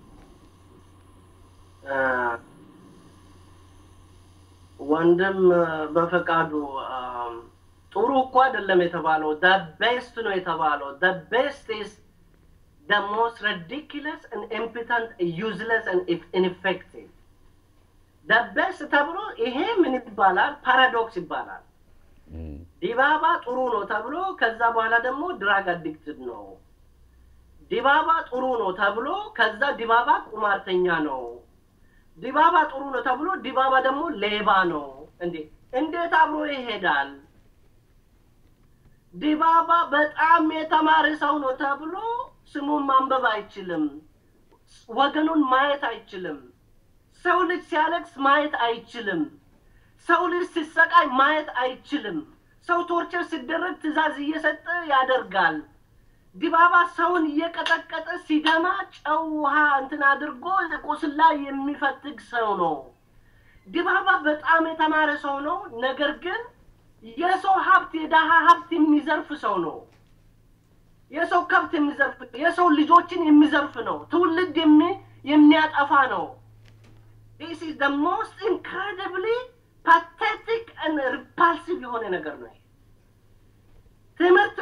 ወንድም በፈቃዱ ጥሩ እኮ አይደለም የተባለው፣ ደ ቤስት ነው የተባለው። ደ ቤስት ኢዝ ደ ሞስት ሪዲኩለስ ኢምፒተንት ዩዝለስ ኢንፌክቲቭ ደ ቤስት ተብሎ ይሄ ምን ይባላል? ፓራዶክስ ይባላል። ዲባባ ጥሩ ነው ተብሎ ከዛ በኋላ ደግሞ ድራግ አዲክትድ ነው። ዲባባ ጥሩ ነው ተብሎ ከዛ ዲባባ ቁማርተኛ ነው። ዲባባ ጥሩ ነው ተብሎ ዲባባ ደግሞ ሌባ ነው። እንዴ እንዴት አብሮ ይሄዳል? ዲባባ በጣም የተማረ ሰው ነው ተብሎ ስሙን ማንበብ አይችልም። ወገኑን ማየት አይችልም። ሰው ልጅ ሲያለቅስ ማየት አይችልም። ሰው ልጅ ሲሰቃይ ማየት አይችልም። ሰው ቶርቸር ሲደረግ ትዕዛዝ እየሰጠ ያደርጋል። ዲባባ ሰውን እየቀጠቀጠ ሲደማ ጨው ውሃ እንትን አድርጎ ቁስል ላይ የሚፈትግ ሰው ነው። ዲባባ በጣም የተማረ ሰው ነው። ነገር ግን የሰው ሀብት የደሃ ሀብት የሚዘርፍ ሰው ነው። የሰው ከብት የሚዘርፍ የሰው ልጆችን የሚዘርፍ ነው። ትውልድ የሚያጠፋ ነው። ዲስ ኢዝ ደ ሞስት ኢንክሬዲብሊ ፓቴቲክ ሪፓልሲቭ የሆነ ነገር ነው።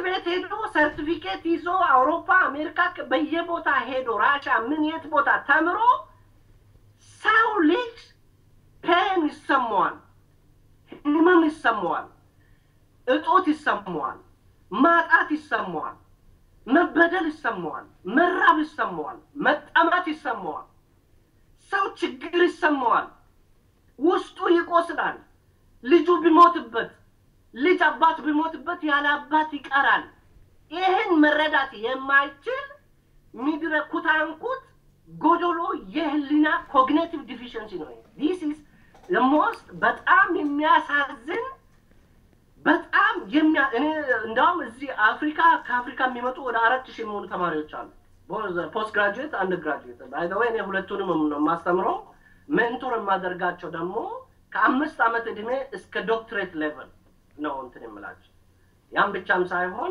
ቤት ሄዶ ሰርቲፊኬት ይዞ አውሮፓ፣ አሜሪካ በየቦታ ሄዶ ራሻ ምን የት ቦታ ተምሮ ሰው ልጅ ፔን ይሰማዋል፣ ህመም ይሰማዋል፣ እጦት ይሰማዋል፣ ማጣት ይሰማዋል፣ መበደል ይሰማዋል፣ መራብ ይሰማዋል፣ መጠማት ይሰማዋል፣ ሰው ችግር ይሰማዋል፣ ውስጡ ይቆስላል። ልጁ ቢሞትበት ልጅ አባት ቢሞትበት ያለ አባት ይቀራል። ይህን መረዳት የማይችል ምድረ ኩታንኩት ጎዶሎ የህሊና ኮግኔቲቭ ዲፊሽንሲ ነው። ዲስ ኢዝ ሞስት በጣም የሚያሳዝን በጣም የሚያ እኔ እንደውም እዚህ አፍሪካ ከአፍሪካ የሚመጡ ወደ አራት ሺህ የሚሆኑ ተማሪዎች አሉ። ፖስት ግራጁዌት፣ አንድ ግራጁዌት ባይ ዘ ወይ እኔ ሁለቱንም ነው የማስተምረው። ሜንቶር የማደርጋቸው ደግሞ ከአምስት ዓመት ዕድሜ እስከ ዶክትሬት ሌቨል ነው እንትን የምላቸው። ያም ብቻም ሳይሆን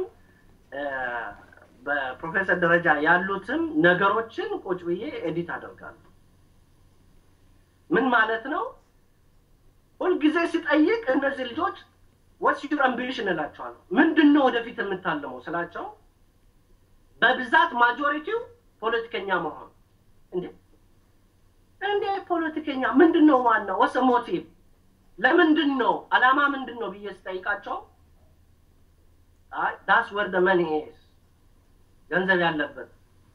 በፕሮፌሰር ደረጃ ያሉትም ነገሮችን ቁጭ ብዬ ኤዲት አደርጋለሁ። ምን ማለት ነው? ሁልጊዜ ሲጠይቅ እነዚህ ልጆች ወትስ ዩር አምቢሽን እላቸዋለሁ። ምንድን ነው ወደፊት የምታልመው ስላቸው በብዛት ማጆሪቲው ፖለቲከኛ መሆን። እንዴ እንዴ ፖለቲከኛ ምንድን ነው ዋናው? ወሰ ሞቲቭ ለምንድን ነው አላማ ምንድን ነው ብዬ ስጠይቃቸው ዳስ ወር ደ መኒ ኢዝ ገንዘብ ያለበት።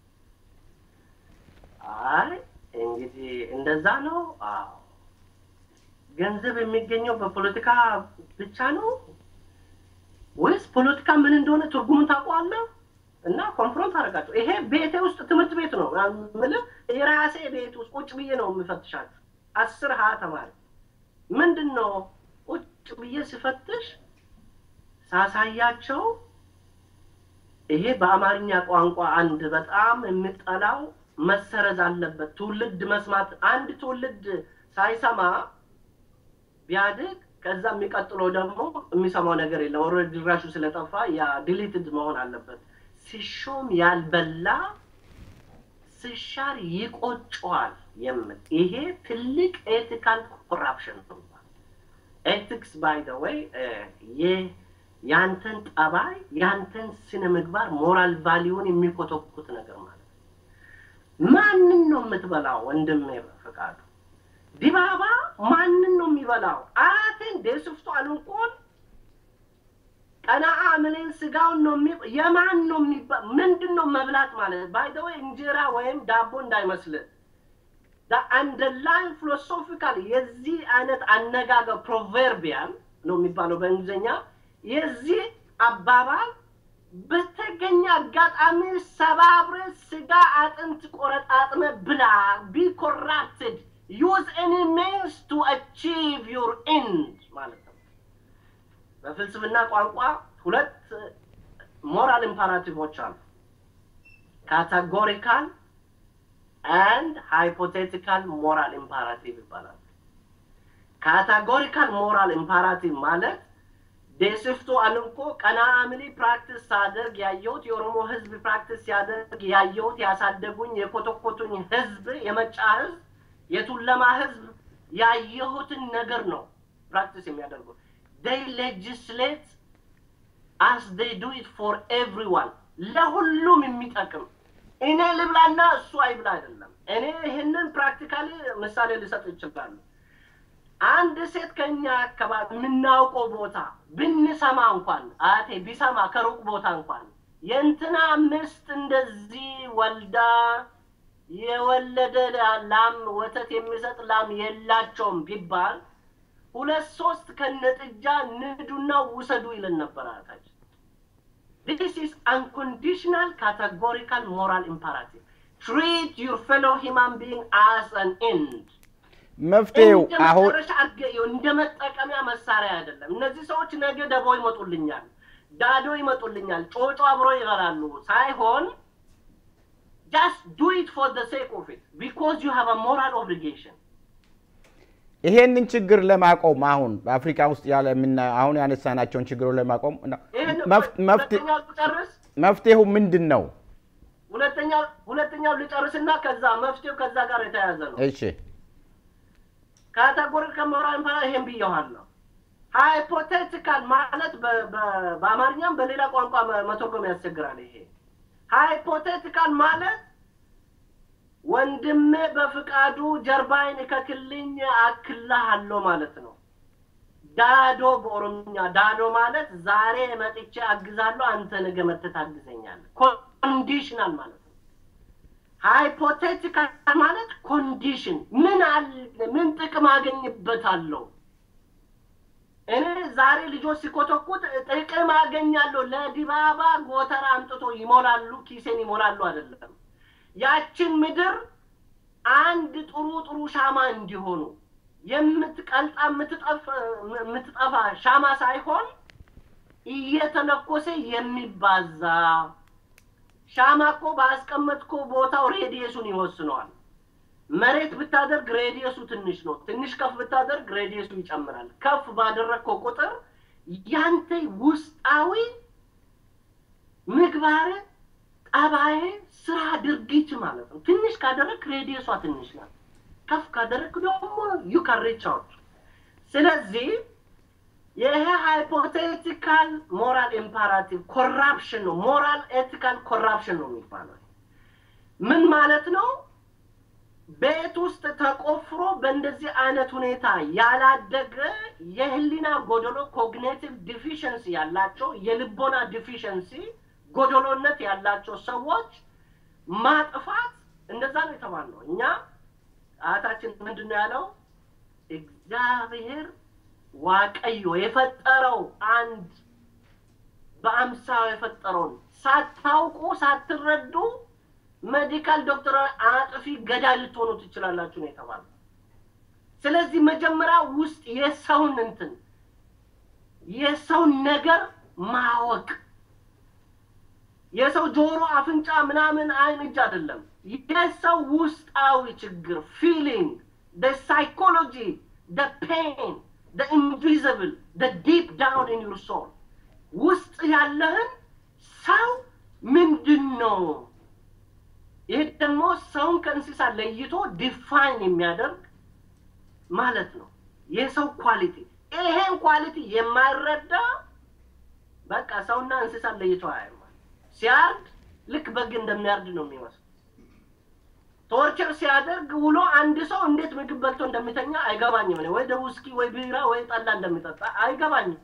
አይ እንግዲህ እንደዛ ነው። አዎ ገንዘብ የሚገኘው በፖለቲካ ብቻ ነው ወይስ ፖለቲካ ምን እንደሆነ ትርጉሙን ታውቀዋለህ? እና ኮንፍሮንት አደረጋቸው። ይሄ ቤቴ ውስጥ ትምህርት ቤት ነው የምልህ፣ የራሴ ቤት ውስጥ ቁጭ ብዬ ነው የምፈትሻቸው። አስር ሀያ ተማሪ ምንድን ነው ቁጭ ብዬ ስፈትሽ ሳሳያቸው ይሄ በአማርኛ ቋንቋ አንድ በጣም የምጠላው መሰረዝ አለበት። ትውልድ መስማት አንድ ትውልድ ሳይሰማ ቢያድግ ከዛ የሚቀጥለው ደግሞ የሚሰማው ነገር የለም። ኦልሬዲ ድራሹ ስለጠፋ ያ ዲሊትድ መሆን አለበት። ሲሾም ያልበላ ስሻር ይቆጨዋል የምል ይሄ ትልቅ ኤቲካል ኮራፕሽን ነው። ኤቲክስ ባይ ደ ወይ ያንተን ጠባይ ያንተን ስነ ምግባር ሞራል ቫሊዩን የሚኮተኩት ነገር ማለት ነው። ማንን ነው የምትበላው? ወንድም ፈቃዱ ዲባባ ማንን ነው የሚበላው? አያቴን ደስፍቶ አልንቆን ቀናአ ምንን ስጋውን ነው የሚ የማን ነው የሚባ ምንድን ነው መብላት ማለት ባይ ዘ ወይ እንጀራ ወይም ዳቦ እንዳይመስልህ አንደርላይን ፊሎሶፊካል የዚህ አይነት አነጋገር ፕሮቨርቢያል ነው የሚባለው በእንግሊዝኛ። የዚህ አባባል በተገኘ አጋጣሚ ሰባብረ ስጋ አጥንት ቆረጣጥመ ብላ ቢ ኮራፕትድ ዩዝ ኤኒ ሚንስ ቱ አቺቭ ዩር ኤንድ ማለት ነው። በፍልስፍና ቋንቋ ሁለት ሞራል ኢምፓራቲቮች አሉ። ካታጎሪካል አንድ ሃይፖቴቲካል ሞራል ኢምፓራቲቭ ይባላል። ካታጎሪካል ሞራል ኢምፓራቲቭ ማለት ዴስፍቶ አልንኮ ቀና አምሊ ፕራክቲስ ሳደርግ ያየሁት የኦሮሞ ህዝብ ፕራክቲስ ሲያደርግ ያየሁት ያሳደጉኝ የኮተኮቱኝ ህዝብ የመጫ ህዝብ የቱለማ ህዝብ ያየሁትን ነገር ነው ፕራክቲስ የሚያደርጉት። they legislate as they do it for everyone ለሁሉም የሚጠቅም እኔ ልብላና እሱ አይብላ አይደለም። እኔ ይህንን ፕራክቲካሊ ምሳሌ ልሰጥ ይችላሉ። አንድ ሴት ከኛ አካባቢ የምናውቀው ቦታ ብንሰማ እንኳን አቴ ቢሰማ ከሩቅ ቦታ እንኳን የእንትና ምስት እንደዚህ ወልዳ የወለደ ላም ወተት የሚሰጥ ላም የላቸውም ቢባል ሁለት ሶስት ከነጥጃ ንዱና ውሰዱ ይለን ነበር አያታችን። ዲስ ኢዝ አንኮንዲሽናል ካቴጎሪካል ሞራል ኢምፐራቲቭ ትሪት ዩር ፌሎ ሂማን ቢንግ አስ አን ኤንድ መፍትሄው እንደ አሁን መጨረሻ አድርገው እንደ መጠቀሚያ መሳሪያ አይደለም። እነዚህ ሰዎች ነገ ደቦ ይመጡልኛል፣ ዳዶ ይመጡልኛል፣ ጮጮ አብሮ ይበላሉ ሳይሆን ጃስት ዱ ኢት ፎር ዘ ሴክ ኦፍ ኢት ቢኮዝ ዩ ሃቭ አ ሞራል ኦብሊጌሽን ይሄንን ችግር ለማቆም አሁን በአፍሪካ ውስጥ ያለ የምና አሁን ያነሳናቸውን ችግሮች ለማቆም ይህን መፍ- መፍትሄ- ሁለተኛው ልጨርስ መፍትሄው ምንድን ነው? ሁለተኛው ሁለተኛው ልጨርስና ከዛ መፍትሄው ከዛ ጋር የተያያዘ ነው። እሺ ካቴጎሪ ከሞራል ኢምፓራ ይሄን ብየዋለሁ። ሃይፖቴቲካል ማለት በአማርኛም በሌላ ቋንቋ መተርጎም ያስቸግራል። ይሄ ሃይፖቴቲካል ማለት ወንድሜ በፍቃዱ ጀርባይን እከክልኝ አክልሃለሁ ማለት ነው። ዳዶ በኦሮምኛ ዳዶ ማለት ዛሬ መጥቼ አግዛለሁ፣ አንተ ነገ መጥተህ ታግዘኛለህ። ኮንዲሽናል ማለት ነው። ሃይፖቴቲካል ማለት ኮንዲሽን ምን አለ ምን ጥቅም አገኝበታለሁ እኔ ዛሬ ልጆች ሲኮተኩት ጥቅም አገኛለሁ። ለዲባባ ጎተራ አምጥቶ ይሞላሉ፣ ኪሴን ይሞላሉ አይደለም። ያችን ምድር አንድ ጥሩ ጥሩ ሻማ እንዲሆኑ የምትቀልጣ የምትጠፋ ሻማ ሳይሆን እየተለኮሰ የሚባዛ ሻማ እኮ ባስቀመጥኮ ቦታው ሬዲየሱን ይወስነዋል። መሬት ብታደርግ ሬዲየሱ ትንሽ ነው። ትንሽ ከፍ ብታደርግ ሬዲየሱ ይጨምራል። ከፍ ባደረግከው ቁጥር ያንተ ውስጣዊ ምግባር፣ ጠባይ፣ ስራ፣ ድርጊት ማለት ነው። ትንሽ ካደረግ ሬዲየሷ ትንሽ ናት። ከፍ ካደረግ ደግሞ ዩ ካን ሪች አውት። ስለዚህ ይሄ ሃይፖቴቲካል ሞራል ኢምፓራቲቭ ኮራፕሽን ነው። ሞራል ኤቲካል ኮራፕሽን ነው የሚባለው። ምን ማለት ነው? ቤት ውስጥ ተቆፍሮ በእንደዚህ አይነት ሁኔታ ያላደገ የህሊና ጎደሎ ኮግኔቲቭ ዲፊሽንሲ ያላቸው የልቦና ዲፊሽንሲ ጎደሎነት ያላቸው ሰዎች ማጥፋት እንደዛ ነው የተባልነው። እኛ አያታችን ምንድን ነው ያለው? እግዚአብሔር ዋቀዮ የፈጠረው አንድ በአምሳው የፈጠረውን ሳታውቁ ሳትረዱ ሜዲካል ዶክተር አጥፊ ገዳይ ልትሆኑ ትችላላችሁ ነው የተባለው። ስለዚህ መጀመሪያ ውስጥ የሰውን እንትን የሰውን ነገር ማወቅ የሰው ጆሮ፣ አፍንጫ፣ ምናምን አይን፣ እጅ አይደለም። የሰው ውስጣዊ ችግር ፊሊንግ፣ ሳይኮሎጂ፣ ፔን፣ ኢንቪዚብል ዲፕ ዳውን ኢን ዩር ሶል ውስጥ ያለህን ሰው ምንድን ነው ይህ ደግሞ ሰውን ከእንስሳ ለይቶ ዲፋይን የሚያደርግ ማለት ነው። የሰው ኳሊቲ ይሄን ኳሊቲ የማይረዳ በቃ ሰውና እንስሳ ለይቶ አያይም። ሲያርድ ልክ በግ እንደሚያርድ ነው የሚመስለው። ቶርቸር ሲያደርግ ውሎ አንድ ሰው እንዴት ምግብ በልቶ እንደሚተኛ አይገባኝም። ወይ ደ ውስኪ ወይ ቢራ ወይ ጠላ እንደሚጠጣ አይገባኝም።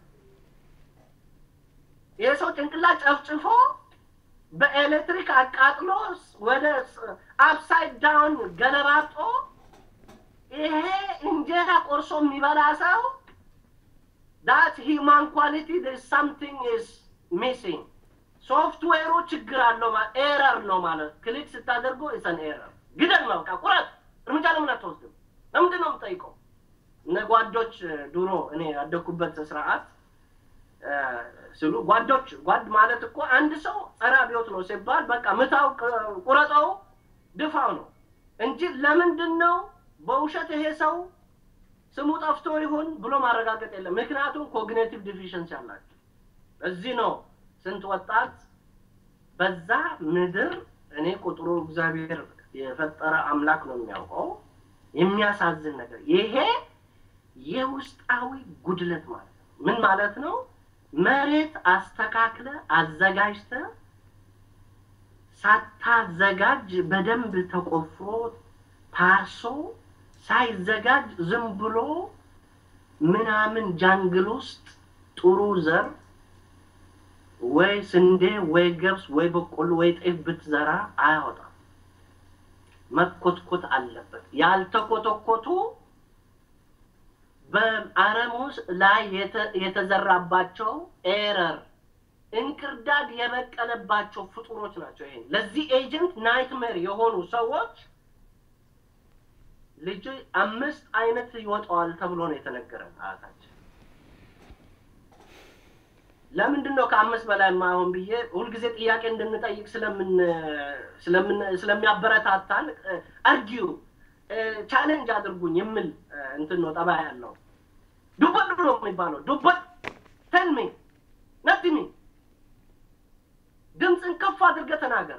ይህ ሰው ጭንቅላት ጨፍጭፎ በኤሌክትሪክ አቃጥሎ ወደ አፕሳይድ ዳውን ገለባጦ ይሄ እንጀራ ቆርሶ የሚበላ ሰው ዳት ሂማን ኳሊቲ ሳምቲንግ ኢዝ ሚሲንግ ሶፍትዌሩ ችግር አለው ኤረር ነው ማለት ክሊክ ስታደርገው ኢሰን ኤረር ግደል ነው በቃ ቁረጥ እርምጃ ለምን አትወስድም ለምንድን ነው የምጠይቀው እነ ጓዶች ድሮ እኔ ያደኩበት ስርዓት ስሉ ጓዶች ጓድ ማለት እኮ አንድ ሰው ጸረ አብዮት ነው ሲባል በቃ ምታው ቁረጠው ድፋው ነው እንጂ ለምንድን ነው በውሸት ይሄ ሰው ስሙ ጠፍቶ ይሁን ብሎ ማረጋገጥ የለም ምክንያቱም ኮግኔቲቭ ዲፊሽንሲ አላቸው እዚህ ነው ስንት ወጣት በዛ ምድር እኔ ቁጥሩ እግዚአብሔር የፈጠረ አምላክ ነው የሚያውቀው የሚያሳዝን ነገር ይሄ የውስጣዊ ጉድለት ማለት ነው ምን ማለት ነው መሬት አስተካክለ አዘጋጅተ ሳታዘጋጅ በደንብ ተቆፍሮ ታርሶ ሳይዘጋጅ ዝም ብሎ ምናምን ጃንግል ውስጥ ጥሩ ዘር ወይ ስንዴ ወይ ገብስ ወይ በቆሎ ወይ ጤፍ ብትዘራ አያወጣም። መኮትኮት አለበት። ያልተኮተኮቱ በአረሙስ ላይ የተዘራባቸው ኤረር እንክርዳድ የበቀለባቸው ፍጡሮች ናቸው። ይሄ ለዚህ ኤጀንት ናይትሜር የሆኑ ሰዎች ልጅ አምስት አይነት ይወጣዋል ተብሎ ነው የተነገረን አያታችን። ለምንድን ነው ከአምስት በላይ የማይሆን ብዬ ሁልጊዜ ጥያቄ እንድንጠይቅ ስለምን ስለምን ስለሚያበረታታን አርጊው ቻሌንጅ አድርጉኝ የምል እንትን ነው ጠባይ ያለው ዱበት ነው የሚባለው ዱበት ተልሚ ነትሚ ድምፅን ከፍ አድርገህ ተናገር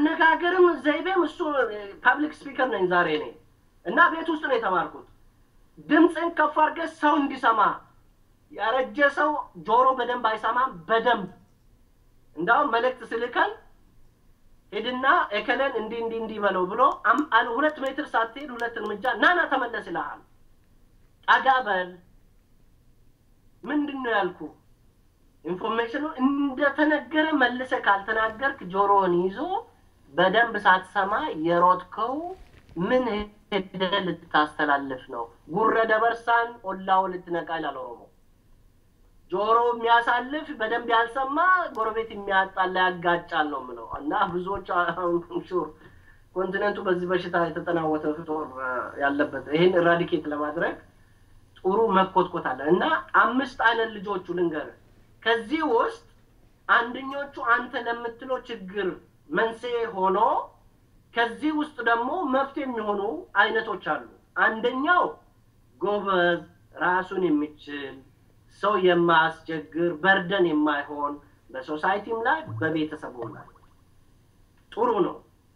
ያነጋገርም ዘይቤም እሱ ፐብሊክ ስፒከር ነኝ ዛሬ እኔ እና ቤት ውስጥ ነው የተማርኩት ድምፅን ከፍ አድርገህ ሰው እንዲሰማ ያረጀ ሰው ጆሮ በደንብ አይሰማም። በደንብ እንዳውም መልእክት ስልከን ሄድና እከለን እንዲህ እንዲህ እንዲህ በለው ብሎ ሁለት ሜትር ሳትሄድ ሁለት እርምጃ ናና ተመለስ ይልሃል። ጠጋ በል ምንድን ነው ያልኩ ኢንፎርሜሽኑ እንደተነገረ መልሰ ካልተናገርክ ጆሮውን ይዞ በደንብ ሳትሰማ የሮጥከው ምን ሄደህ ልታስተላልፍ ነው? ጉረ ደበርሳን ኦላው ልትነቃ ይላል ኦሮሞ። ጆሮ የሚያሳልፍ በደንብ ያልሰማ ጎረቤት የሚያጣላ ያጋጫል ነው የምለው እና ብዙዎች ሹር ኮንቲነንቱ በዚህ በሽታ የተጠናወተ ፍጦር ያለበት ይህን ኢራዲኬት ለማድረግ ጥሩ መኮትኮት አለ እና አምስት አይነት ልጆቹ ልንገር ከዚህ ውስጥ አንደኞቹ አንተ ለምትለው ችግር መንስኤ ሆኖ ከዚህ ውስጥ ደግሞ መፍትሄ የሚሆኑ አይነቶች አሉ። አንደኛው ጎበዝ፣ ራሱን የሚችል ሰው የማያስቸግር በርደን የማይሆን በሶሳይቲም ላይ በቤተሰቡም ላይ ጥሩ ነው።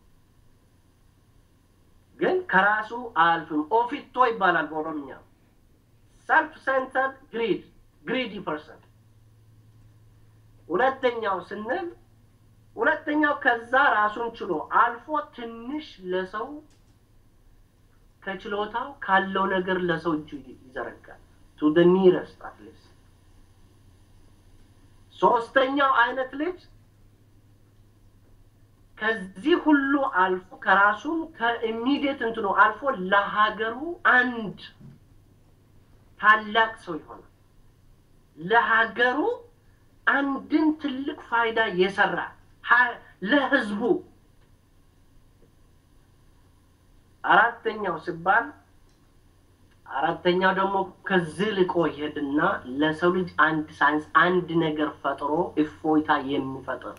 ግን ከራሱ አያልፍም። ኦፊቶ ይባላል በኦሮምኛ። ሰልፍ ሴንተርድ ግሪድ ግሪዲ ፐርሰን። ሁለተኛው ስንል ሁለተኛው ከዛ ራሱን ችሎ አልፎ ትንሽ ለሰው ከችሎታው ካለው ነገር ለሰው እጁ ይዘረጋል። ቱ ደ ኒረስት አትሊስት። ሶስተኛው አይነት ልጅ ከዚህ ሁሉ አልፎ ከራሱ ከኢሚዲየት እንትኑ አልፎ ለሀገሩ አንድ ታላቅ ሰው ይሆናል። ለሀገሩ አንድን ትልቅ ፋይዳ የሰራ ለህዝቡ። አራተኛው ሲባል አራተኛው ደግሞ ከዚህ ልቆ ይሄድና ለሰው ልጅ አንድ ሳይንስ አንድ ነገር ፈጥሮ እፎይታ የሚፈጥር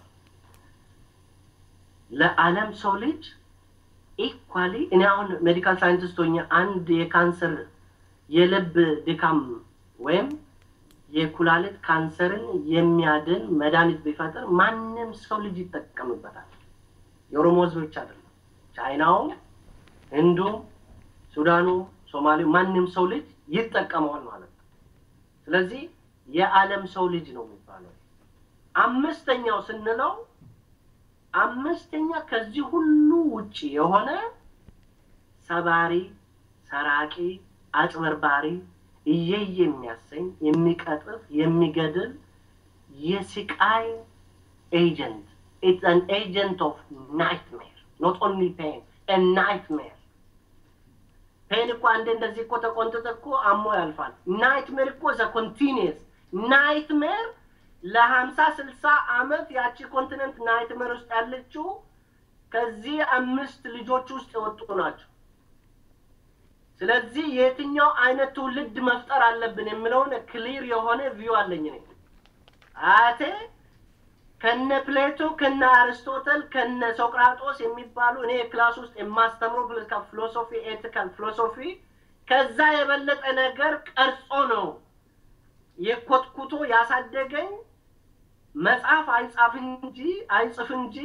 ለዓለም ሰው ልጅ ኢኳሊ እኔ አሁን ሜዲካል ሳይንቲስት ሆኜ አንድ የካንሰር የልብ ድካም ወይም የኩላሊት ካንሰርን የሚያድን መድኃኒት ቢፈጥር ማንም ሰው ልጅ ይጠቀምበታል። የኦሮሞ ህዝብ ብቻ አይደለም። ቻይናውም፣ ህንዱም፣ ሱዳኑ፣ ሶማሌው ማንም ሰው ልጅ ይጠቀመዋል ማለት ነው። ስለዚህ የዓለም ሰው ልጅ ነው የሚባለው። አምስተኛው ስንለው አምስተኛ ከዚህ ሁሉ ውጭ የሆነ ሰባሪ፣ ሰራቂ፣ አጭበርባሪ እየየ የሚያሰኝ የሚቀጥፍ፣ የሚገድል የስቃይ ኤጀንት ኢትስ አን ኤጀንት ኦፍ ናይትሜር ኖት ኦንሊ ፔን ናይትሜር ፔን እኮ አንዴ እንደዚህ እኮ ተቆንጥጥ እኮ አሞ ያልፋል። ናይትሜር እኮ ዘ ኮንቲኒየስ ናይትሜር ለሀምሳ ስልሳ አመት ያቺ ኮንቲነንት ናይትሜር ውስጥ ያለችው ከዚህ አምስት ልጆች ውስጥ የወጡ ናቸው። ስለዚህ የትኛው አይነት ትውልድ መፍጠር አለብን የሚለውን ክሊር የሆነ ቪው አለኝ እኔ አያቴ ከነ ፕሌቶ ከነ አርስቶተል ከነ ሶቅራጦስ የሚባሉ እኔ ክላስ ውስጥ የማስተምረው ፖለቲካ ፊሎሶፊ ኤቲካል ፊሎሶፊ ከዛ የበለጠ ነገር ቀርጾ ነው የኮትኩቶ ያሳደገኝ። መጽሐፍ አይጻፍ እንጂ አይጽፍ እንጂ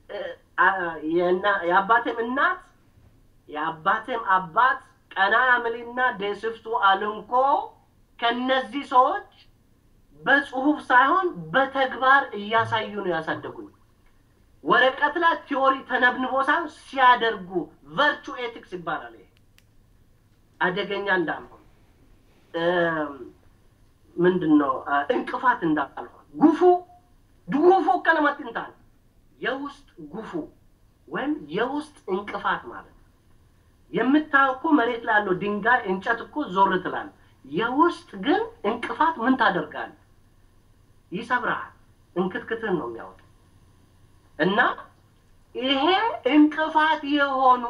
የአባቴም እናት የአባቴም አባት ቀና አምሊና ደስፍቱ አልንኮ ከነዚህ ሰዎች በጽሁፍ ሳይሆን በተግባር እያሳዩ ነው ያሳደጉኝ። ወረቀት ላይ ቲዎሪ ተነብንቦ ሳይሆን ሲያደርጉ ቨርቹ ኤቲክስ ይባላል። ይሄ አደገኛ እንዳልሆን ምንድን ነው እንቅፋት እንዳልሆን ጉፉ ጉፉ ቀለመትንታል የውስጥ ጉፉ ወይም የውስጥ እንቅፋት ማለት ነው። የምታየው እኮ መሬት ላይ ያለው ድንጋይ እንጨት እኮ ዞር ትላል። የውስጥ ግን እንቅፋት ምን ታደርጋል? ይሰብርሃል። እንክትክትህን ነው የሚያወጣው። እና ይሄ እንቅፋት የሆኑ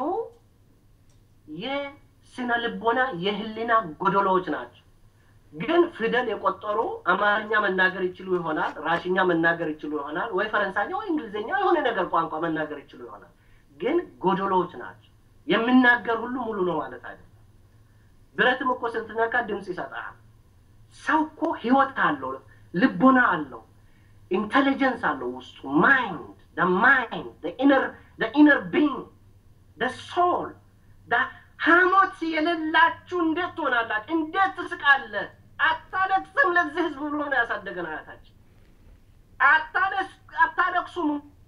የስነ ልቦና የህሊና ጎደሎዎች ናቸው። ግን ፊደል የቆጠሩ አማርኛ መናገር ይችሉ ይሆናል፣ ራሽኛ መናገር ይችሉ ይሆናል፣ ወይ ፈረንሳይኛ ወይ እንግሊዝኛ የሆነ ነገር ቋንቋ መናገር ይችሉ ይሆናል። ግን ጎደሎዎች ናቸው። የሚናገር ሁሉ ሙሉ ነው ማለት አይደለም። ብረትም እኮ ስትነካ ድምፅ ይሰጣል። ሰው እኮ ህይወት አለው፣ ልቦና አለው፣ ኢንቴሊጀንስ አለው ውስጡ ማይንድ the mind the inner the inner being the soul the ሐሞት የሌላችሁ እንዴት ትሆናላችሁ? እንዴት ትስቃለህ? አታለቅስም ለዚህ ህዝብ ብሎ ነው ያሳደገን አያታችን። አታለቅሱም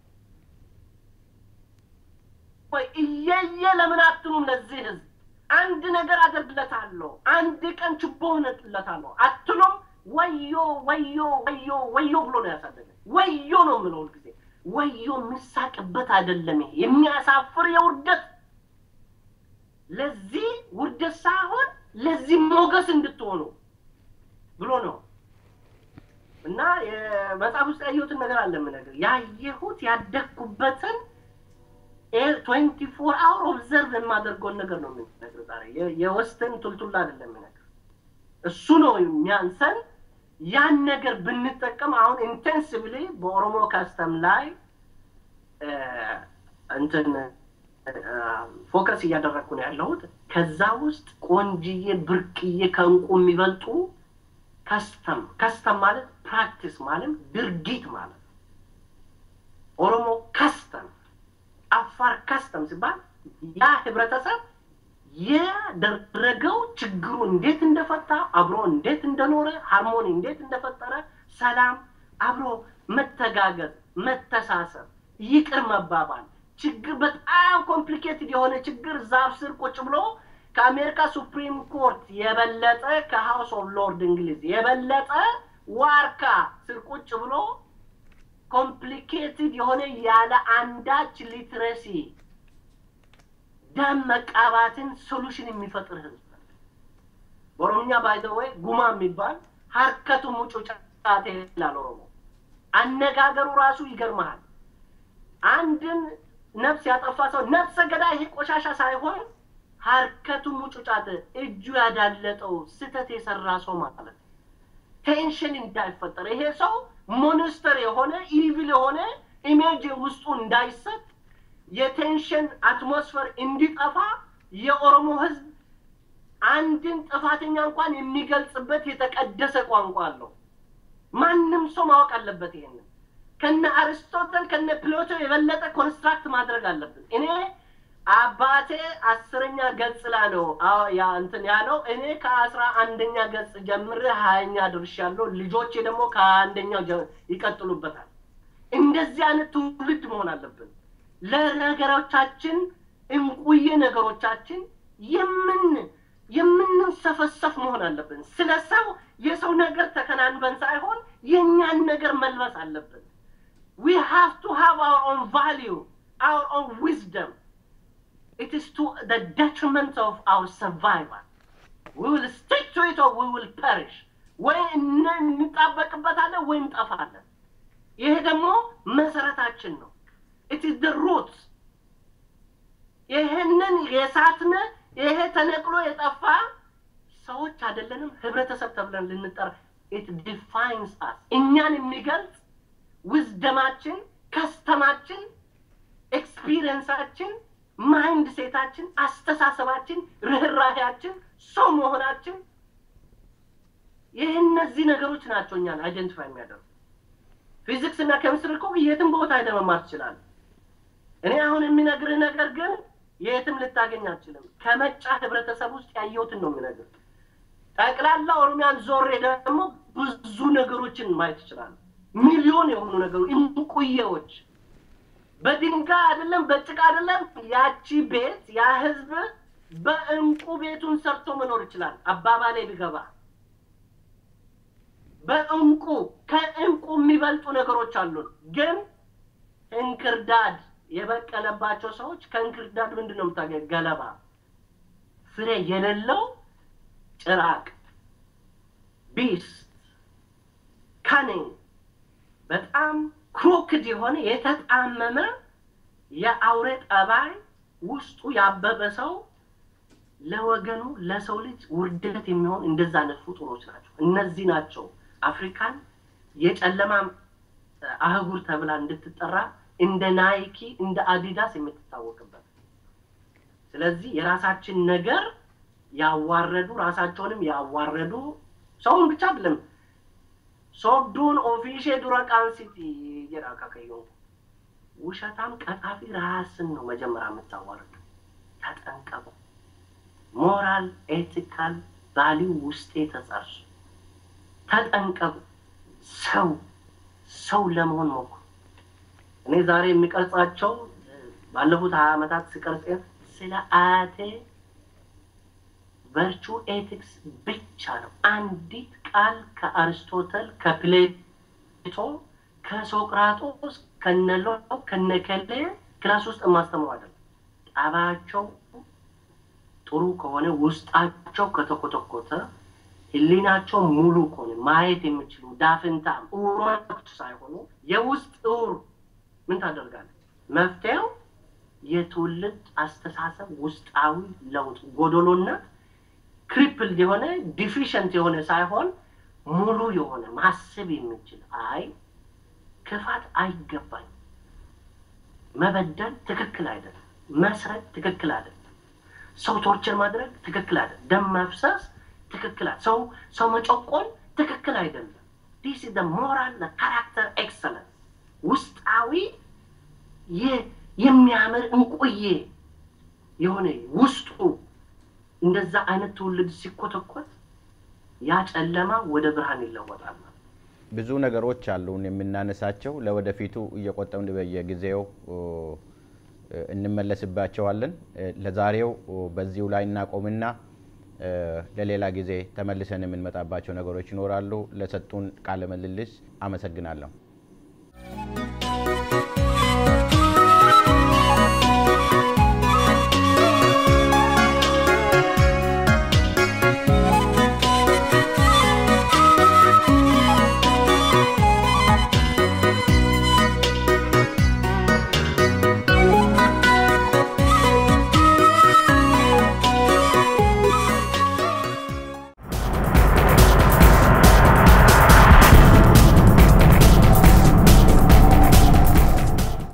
ወይ እየየ ለምን አትሉም ለዚህ ህዝብ? አንድ ነገር አደርግለታለሁ፣ አንድ ቀን ችቦ ሆነለታለሁ አትሉም? ወዮ ወዮ ወዮ ወዮ ብሎ ነው ያሳደገን። ወዮ ነው የምለው ሁልጊዜ። ወዮ የሚሳቅበት አይደለም። ይሄ የሚያሳፍር የውርደት ለዚህ ውርደት ሳይሆን ለዚህ ሞገስ እንድትሆኑ ብሎ ነው እና መጽሐፍ ውስጥ ያየሁትን ነገር አለ የምነግርህ ያየሁት ያደግኩበትን ትዌንቲ ፎር አወር ኦብዘርቭ የማደርገውን ነገር ነው የምነግርህ ዛሬ የወስትን ቱልቱላ አይደለም የምነግርህ እሱ ነው የሚያንሰን ያን ነገር ብንጠቀም አሁን ኢንቴንሲቭሊ በኦሮሞ ካስተም ላይ እንትን ፎከስ እያደረግኩ ነው ያለሁት። ከዛ ውስጥ ቆንጅዬ ብርቅዬ ከእንቁ የሚበልጡ ከስተም ከስተም ማለት ፕራክቲስ ማለት ድርጊት ማለት ኦሮሞ ከስተም፣ አፋር ከስተም ሲባል ያ ህብረተሰብ ያደረገው ችግሩ እንዴት እንደፈታ አብሮ እንዴት እንደኖረ ሃርሞኒ እንዴት እንደፈጠረ ሰላም፣ አብሮ መተጋገዝ፣ መተሳሰብ፣ ይቅር መባባል ችግር በጣም ኮምፕሊኬትድ የሆነ ችግር ዛፍ ስር ቁጭ ብሎ ከአሜሪካ ሱፕሪም ኮርት የበለጠ ከሃውስ ኦፍ ሎርድ እንግሊዝ የበለጠ ዋርካ ስር ቁጭ ብሎ ኮምፕሊኬትድ የሆነ ያለ አንዳች ሊትረሲ ደም መቃባትን ሶሉሽን የሚፈጥር ህዝብ በኦሮምኛ ባይዘወይ ጉማ የሚባል ሀርከቱ ሙጩ ጫቴ ይላል ኦሮሞ። አነጋገሩ ራሱ ይገርመሃል። አንድን ነፍስ ያጠፋ ሰው ነፍሰ ገዳይ ይሄ ቆሻሻ ሳይሆን ሀርከቱ ሙጩ ጫት እጁ ያዳለጠው ስተት የሰራ ሰው ማለት ቴንሽን እንዳይፈጠር ይሄ ሰው ሞንስተር የሆነ ኢቪል የሆነ ኢሜጅ ውስጡ እንዳይሰጥ የቴንሽን አትሞስፈር እንዲጠፋ የኦሮሞ ህዝብ አንድን ጥፋተኛ እንኳን የሚገልጽበት የተቀደሰ ቋንቋ አለው። ማንም ሰው ማወቅ አለበት ይሄንን። ከነ አርስቶተል ከነ ፕሎቶ የበለጠ ኮንስትራክት ማድረግ አለብን። እኔ አባቴ አስረኛ ገጽ ላይ ነው ያ እንትን ያለው። እኔ ከአስራ አንደኛ ገጽ ጀምሬ ሀያኛ ድርሻለሁ። ልጆቼ ደግሞ ከአንደኛው ይቀጥሉበታል። እንደዚህ አይነት ትውልድ መሆን አለብን። ለነገሮቻችን እንቁዬ ነገሮቻችን የምን የምንሰፈሰፍ መሆን አለብን። ስለ ሰው የሰው ነገር ተከናንበን ሳይሆን የእኛን ነገር መልበስ አለብን። we have to have our own value, our own wisdom. It is to the detriment of our survival. We will stick to it or we will perish. ወይ እንጣበቅበታለን ወይ እንጠፋለን። ይሄ ደግሞ መሰረታችን ነው። it is the roots ይሄንን የሳትነ ይሄ ተነቅሎ የጠፋ ሰዎች አይደለንም፣ ህብረተሰብ ተብለን ልንጠራ it defines us እኛን የሚገልጽ ውዝደማችን፣ ከስተማችን፣ ኤክስፒሪየንሳችን፣ ማይንድ ሴታችን፣ አስተሳሰባችን፣ ርኅራሄያችን፣ ሰው መሆናችን ይህ እነዚህ ነገሮች ናቸው እኛን አይደንቲፋይ የሚያደርጉ። ፊዚክስ እና ኬሚስትሪ እኮ የትም ቦታ ሄደህ መማር ትችላለህ። እኔ አሁን የሚነግርህ ነገር ግን የትም ልታገኝ አትችልም። ከመጫ ህብረተሰብ ውስጥ ያየሁትን ነው የሚነግር። ጠቅላላ ኦሮሚያን ዞሬ ደግሞ ብዙ ነገሮችን ማየት ይችላል። ሚሊዮን የሆኑ ነገሮች እንቁዬዎች፣ በድንጋይ አይደለም በጭቃ አይደለም። ያቺ ቤት ያ ህዝብ በእንቁ ቤቱን ሰርቶ መኖር ይችላል። አባባሌ ቢገባ በእንቁ ከእንቁ የሚበልጡ ነገሮች አሉን። ግን እንክርዳድ የበቀለባቸው ሰዎች ከእንክርዳድ ምንድን ነው የምታገኝ? ገለባ ፍሬ የሌለው ጭራቅ ቢስት ካኒንግ በጣም ክሮክድ የሆነ የተጣመመ የአውሬ ጠባይ ውስጡ ያበበ ሰው ለወገኑ ለሰው ልጅ ውርደት የሚሆን እንደዛ አይነት ፍጡሮች ናቸው። እነዚህ ናቸው አፍሪካን የጨለማ አህጉር ተብላ እንድትጠራ እንደ ናይኪ እንደ አዲዳስ የምትታወቅበት። ስለዚህ የራሳችን ነገር ያዋረዱ ራሳቸውንም ያዋረዱ ሰውን ብቻ አይደለም ሶብዱን ኦፊሼ ዱረ ቃንሲቲ ጀራ ከከዮ ውሸታም ቀጣፊ ራስን ነው መጀመሪያ የምታዋርዱ። ተጠንቀቁ። ሞራል ኤቲካል ቫሊዩ ውስጤ ተጸርሶ ተጠንቀቁ። ሰው ሰው ለመሆን ሞክሩ። እኔ ዛሬ የሚቀርጻቸው ባለፉት ሀያ ዓመታት ስቀርጽ ስለ አያቴ ቨርቹ ኤቲክስ ብቻ ነው። አንዲት ቃል ከአርስቶተል፣ ከፕሌቶ፣ ከሶቅራጦስ፣ ከነሎ ከነከሌ ክላስ ውስጥ የማስተምሩ አይደለም። ጠባያቸው ጥሩ ከሆነ ውስጣቸው ከተኮተኮተ ህሊናቸው ሙሉ ከሆነ ማየት የሚችሉ ዳፍንታ እውሮች ሳይሆኑ የውስጥ እውር ምን ታደርጋለህ? መፍትሄው የትውልድ አስተሳሰብ ውስጣዊ ለውጥ ጎዶሎነት ክሪፕልድ የሆነ ዲፊሽንት የሆነ ሳይሆን ሙሉ የሆነ ማሰብ የሚችል አይ ክፋት አይገባኝ፣ መበደል ትክክል አይደለም፣ መስረቅ ትክክል አይደለም፣ ሰው ቶርቸር ማድረግ ትክክል አይደለም፣ ደም መፍሰስ ትክክል ሰው ሰው መጨቆን ትክክል አይደለም። ዲስ ኢዝ ሞራል ካራክተር ኤክሰለንስ ውስጣዊ የሚያምር እንቆዬ የሆነ ውስጡ እንደዛ አይነት ትውልድ ሲኮተኮት ያ ጨለማ ወደ ብርሃን ይለወጣል። ብዙ ነገሮች አሉን የምናነሳቸው ለወደፊቱ እየቆጠብን በየጊዜው እንመለስባቸዋለን። ለዛሬው በዚሁ ላይ እናቆምና ለሌላ ጊዜ ተመልሰን የምንመጣባቸው ነገሮች ይኖራሉ። ለሰጡን ቃለ ምልልስ አመሰግናለሁ።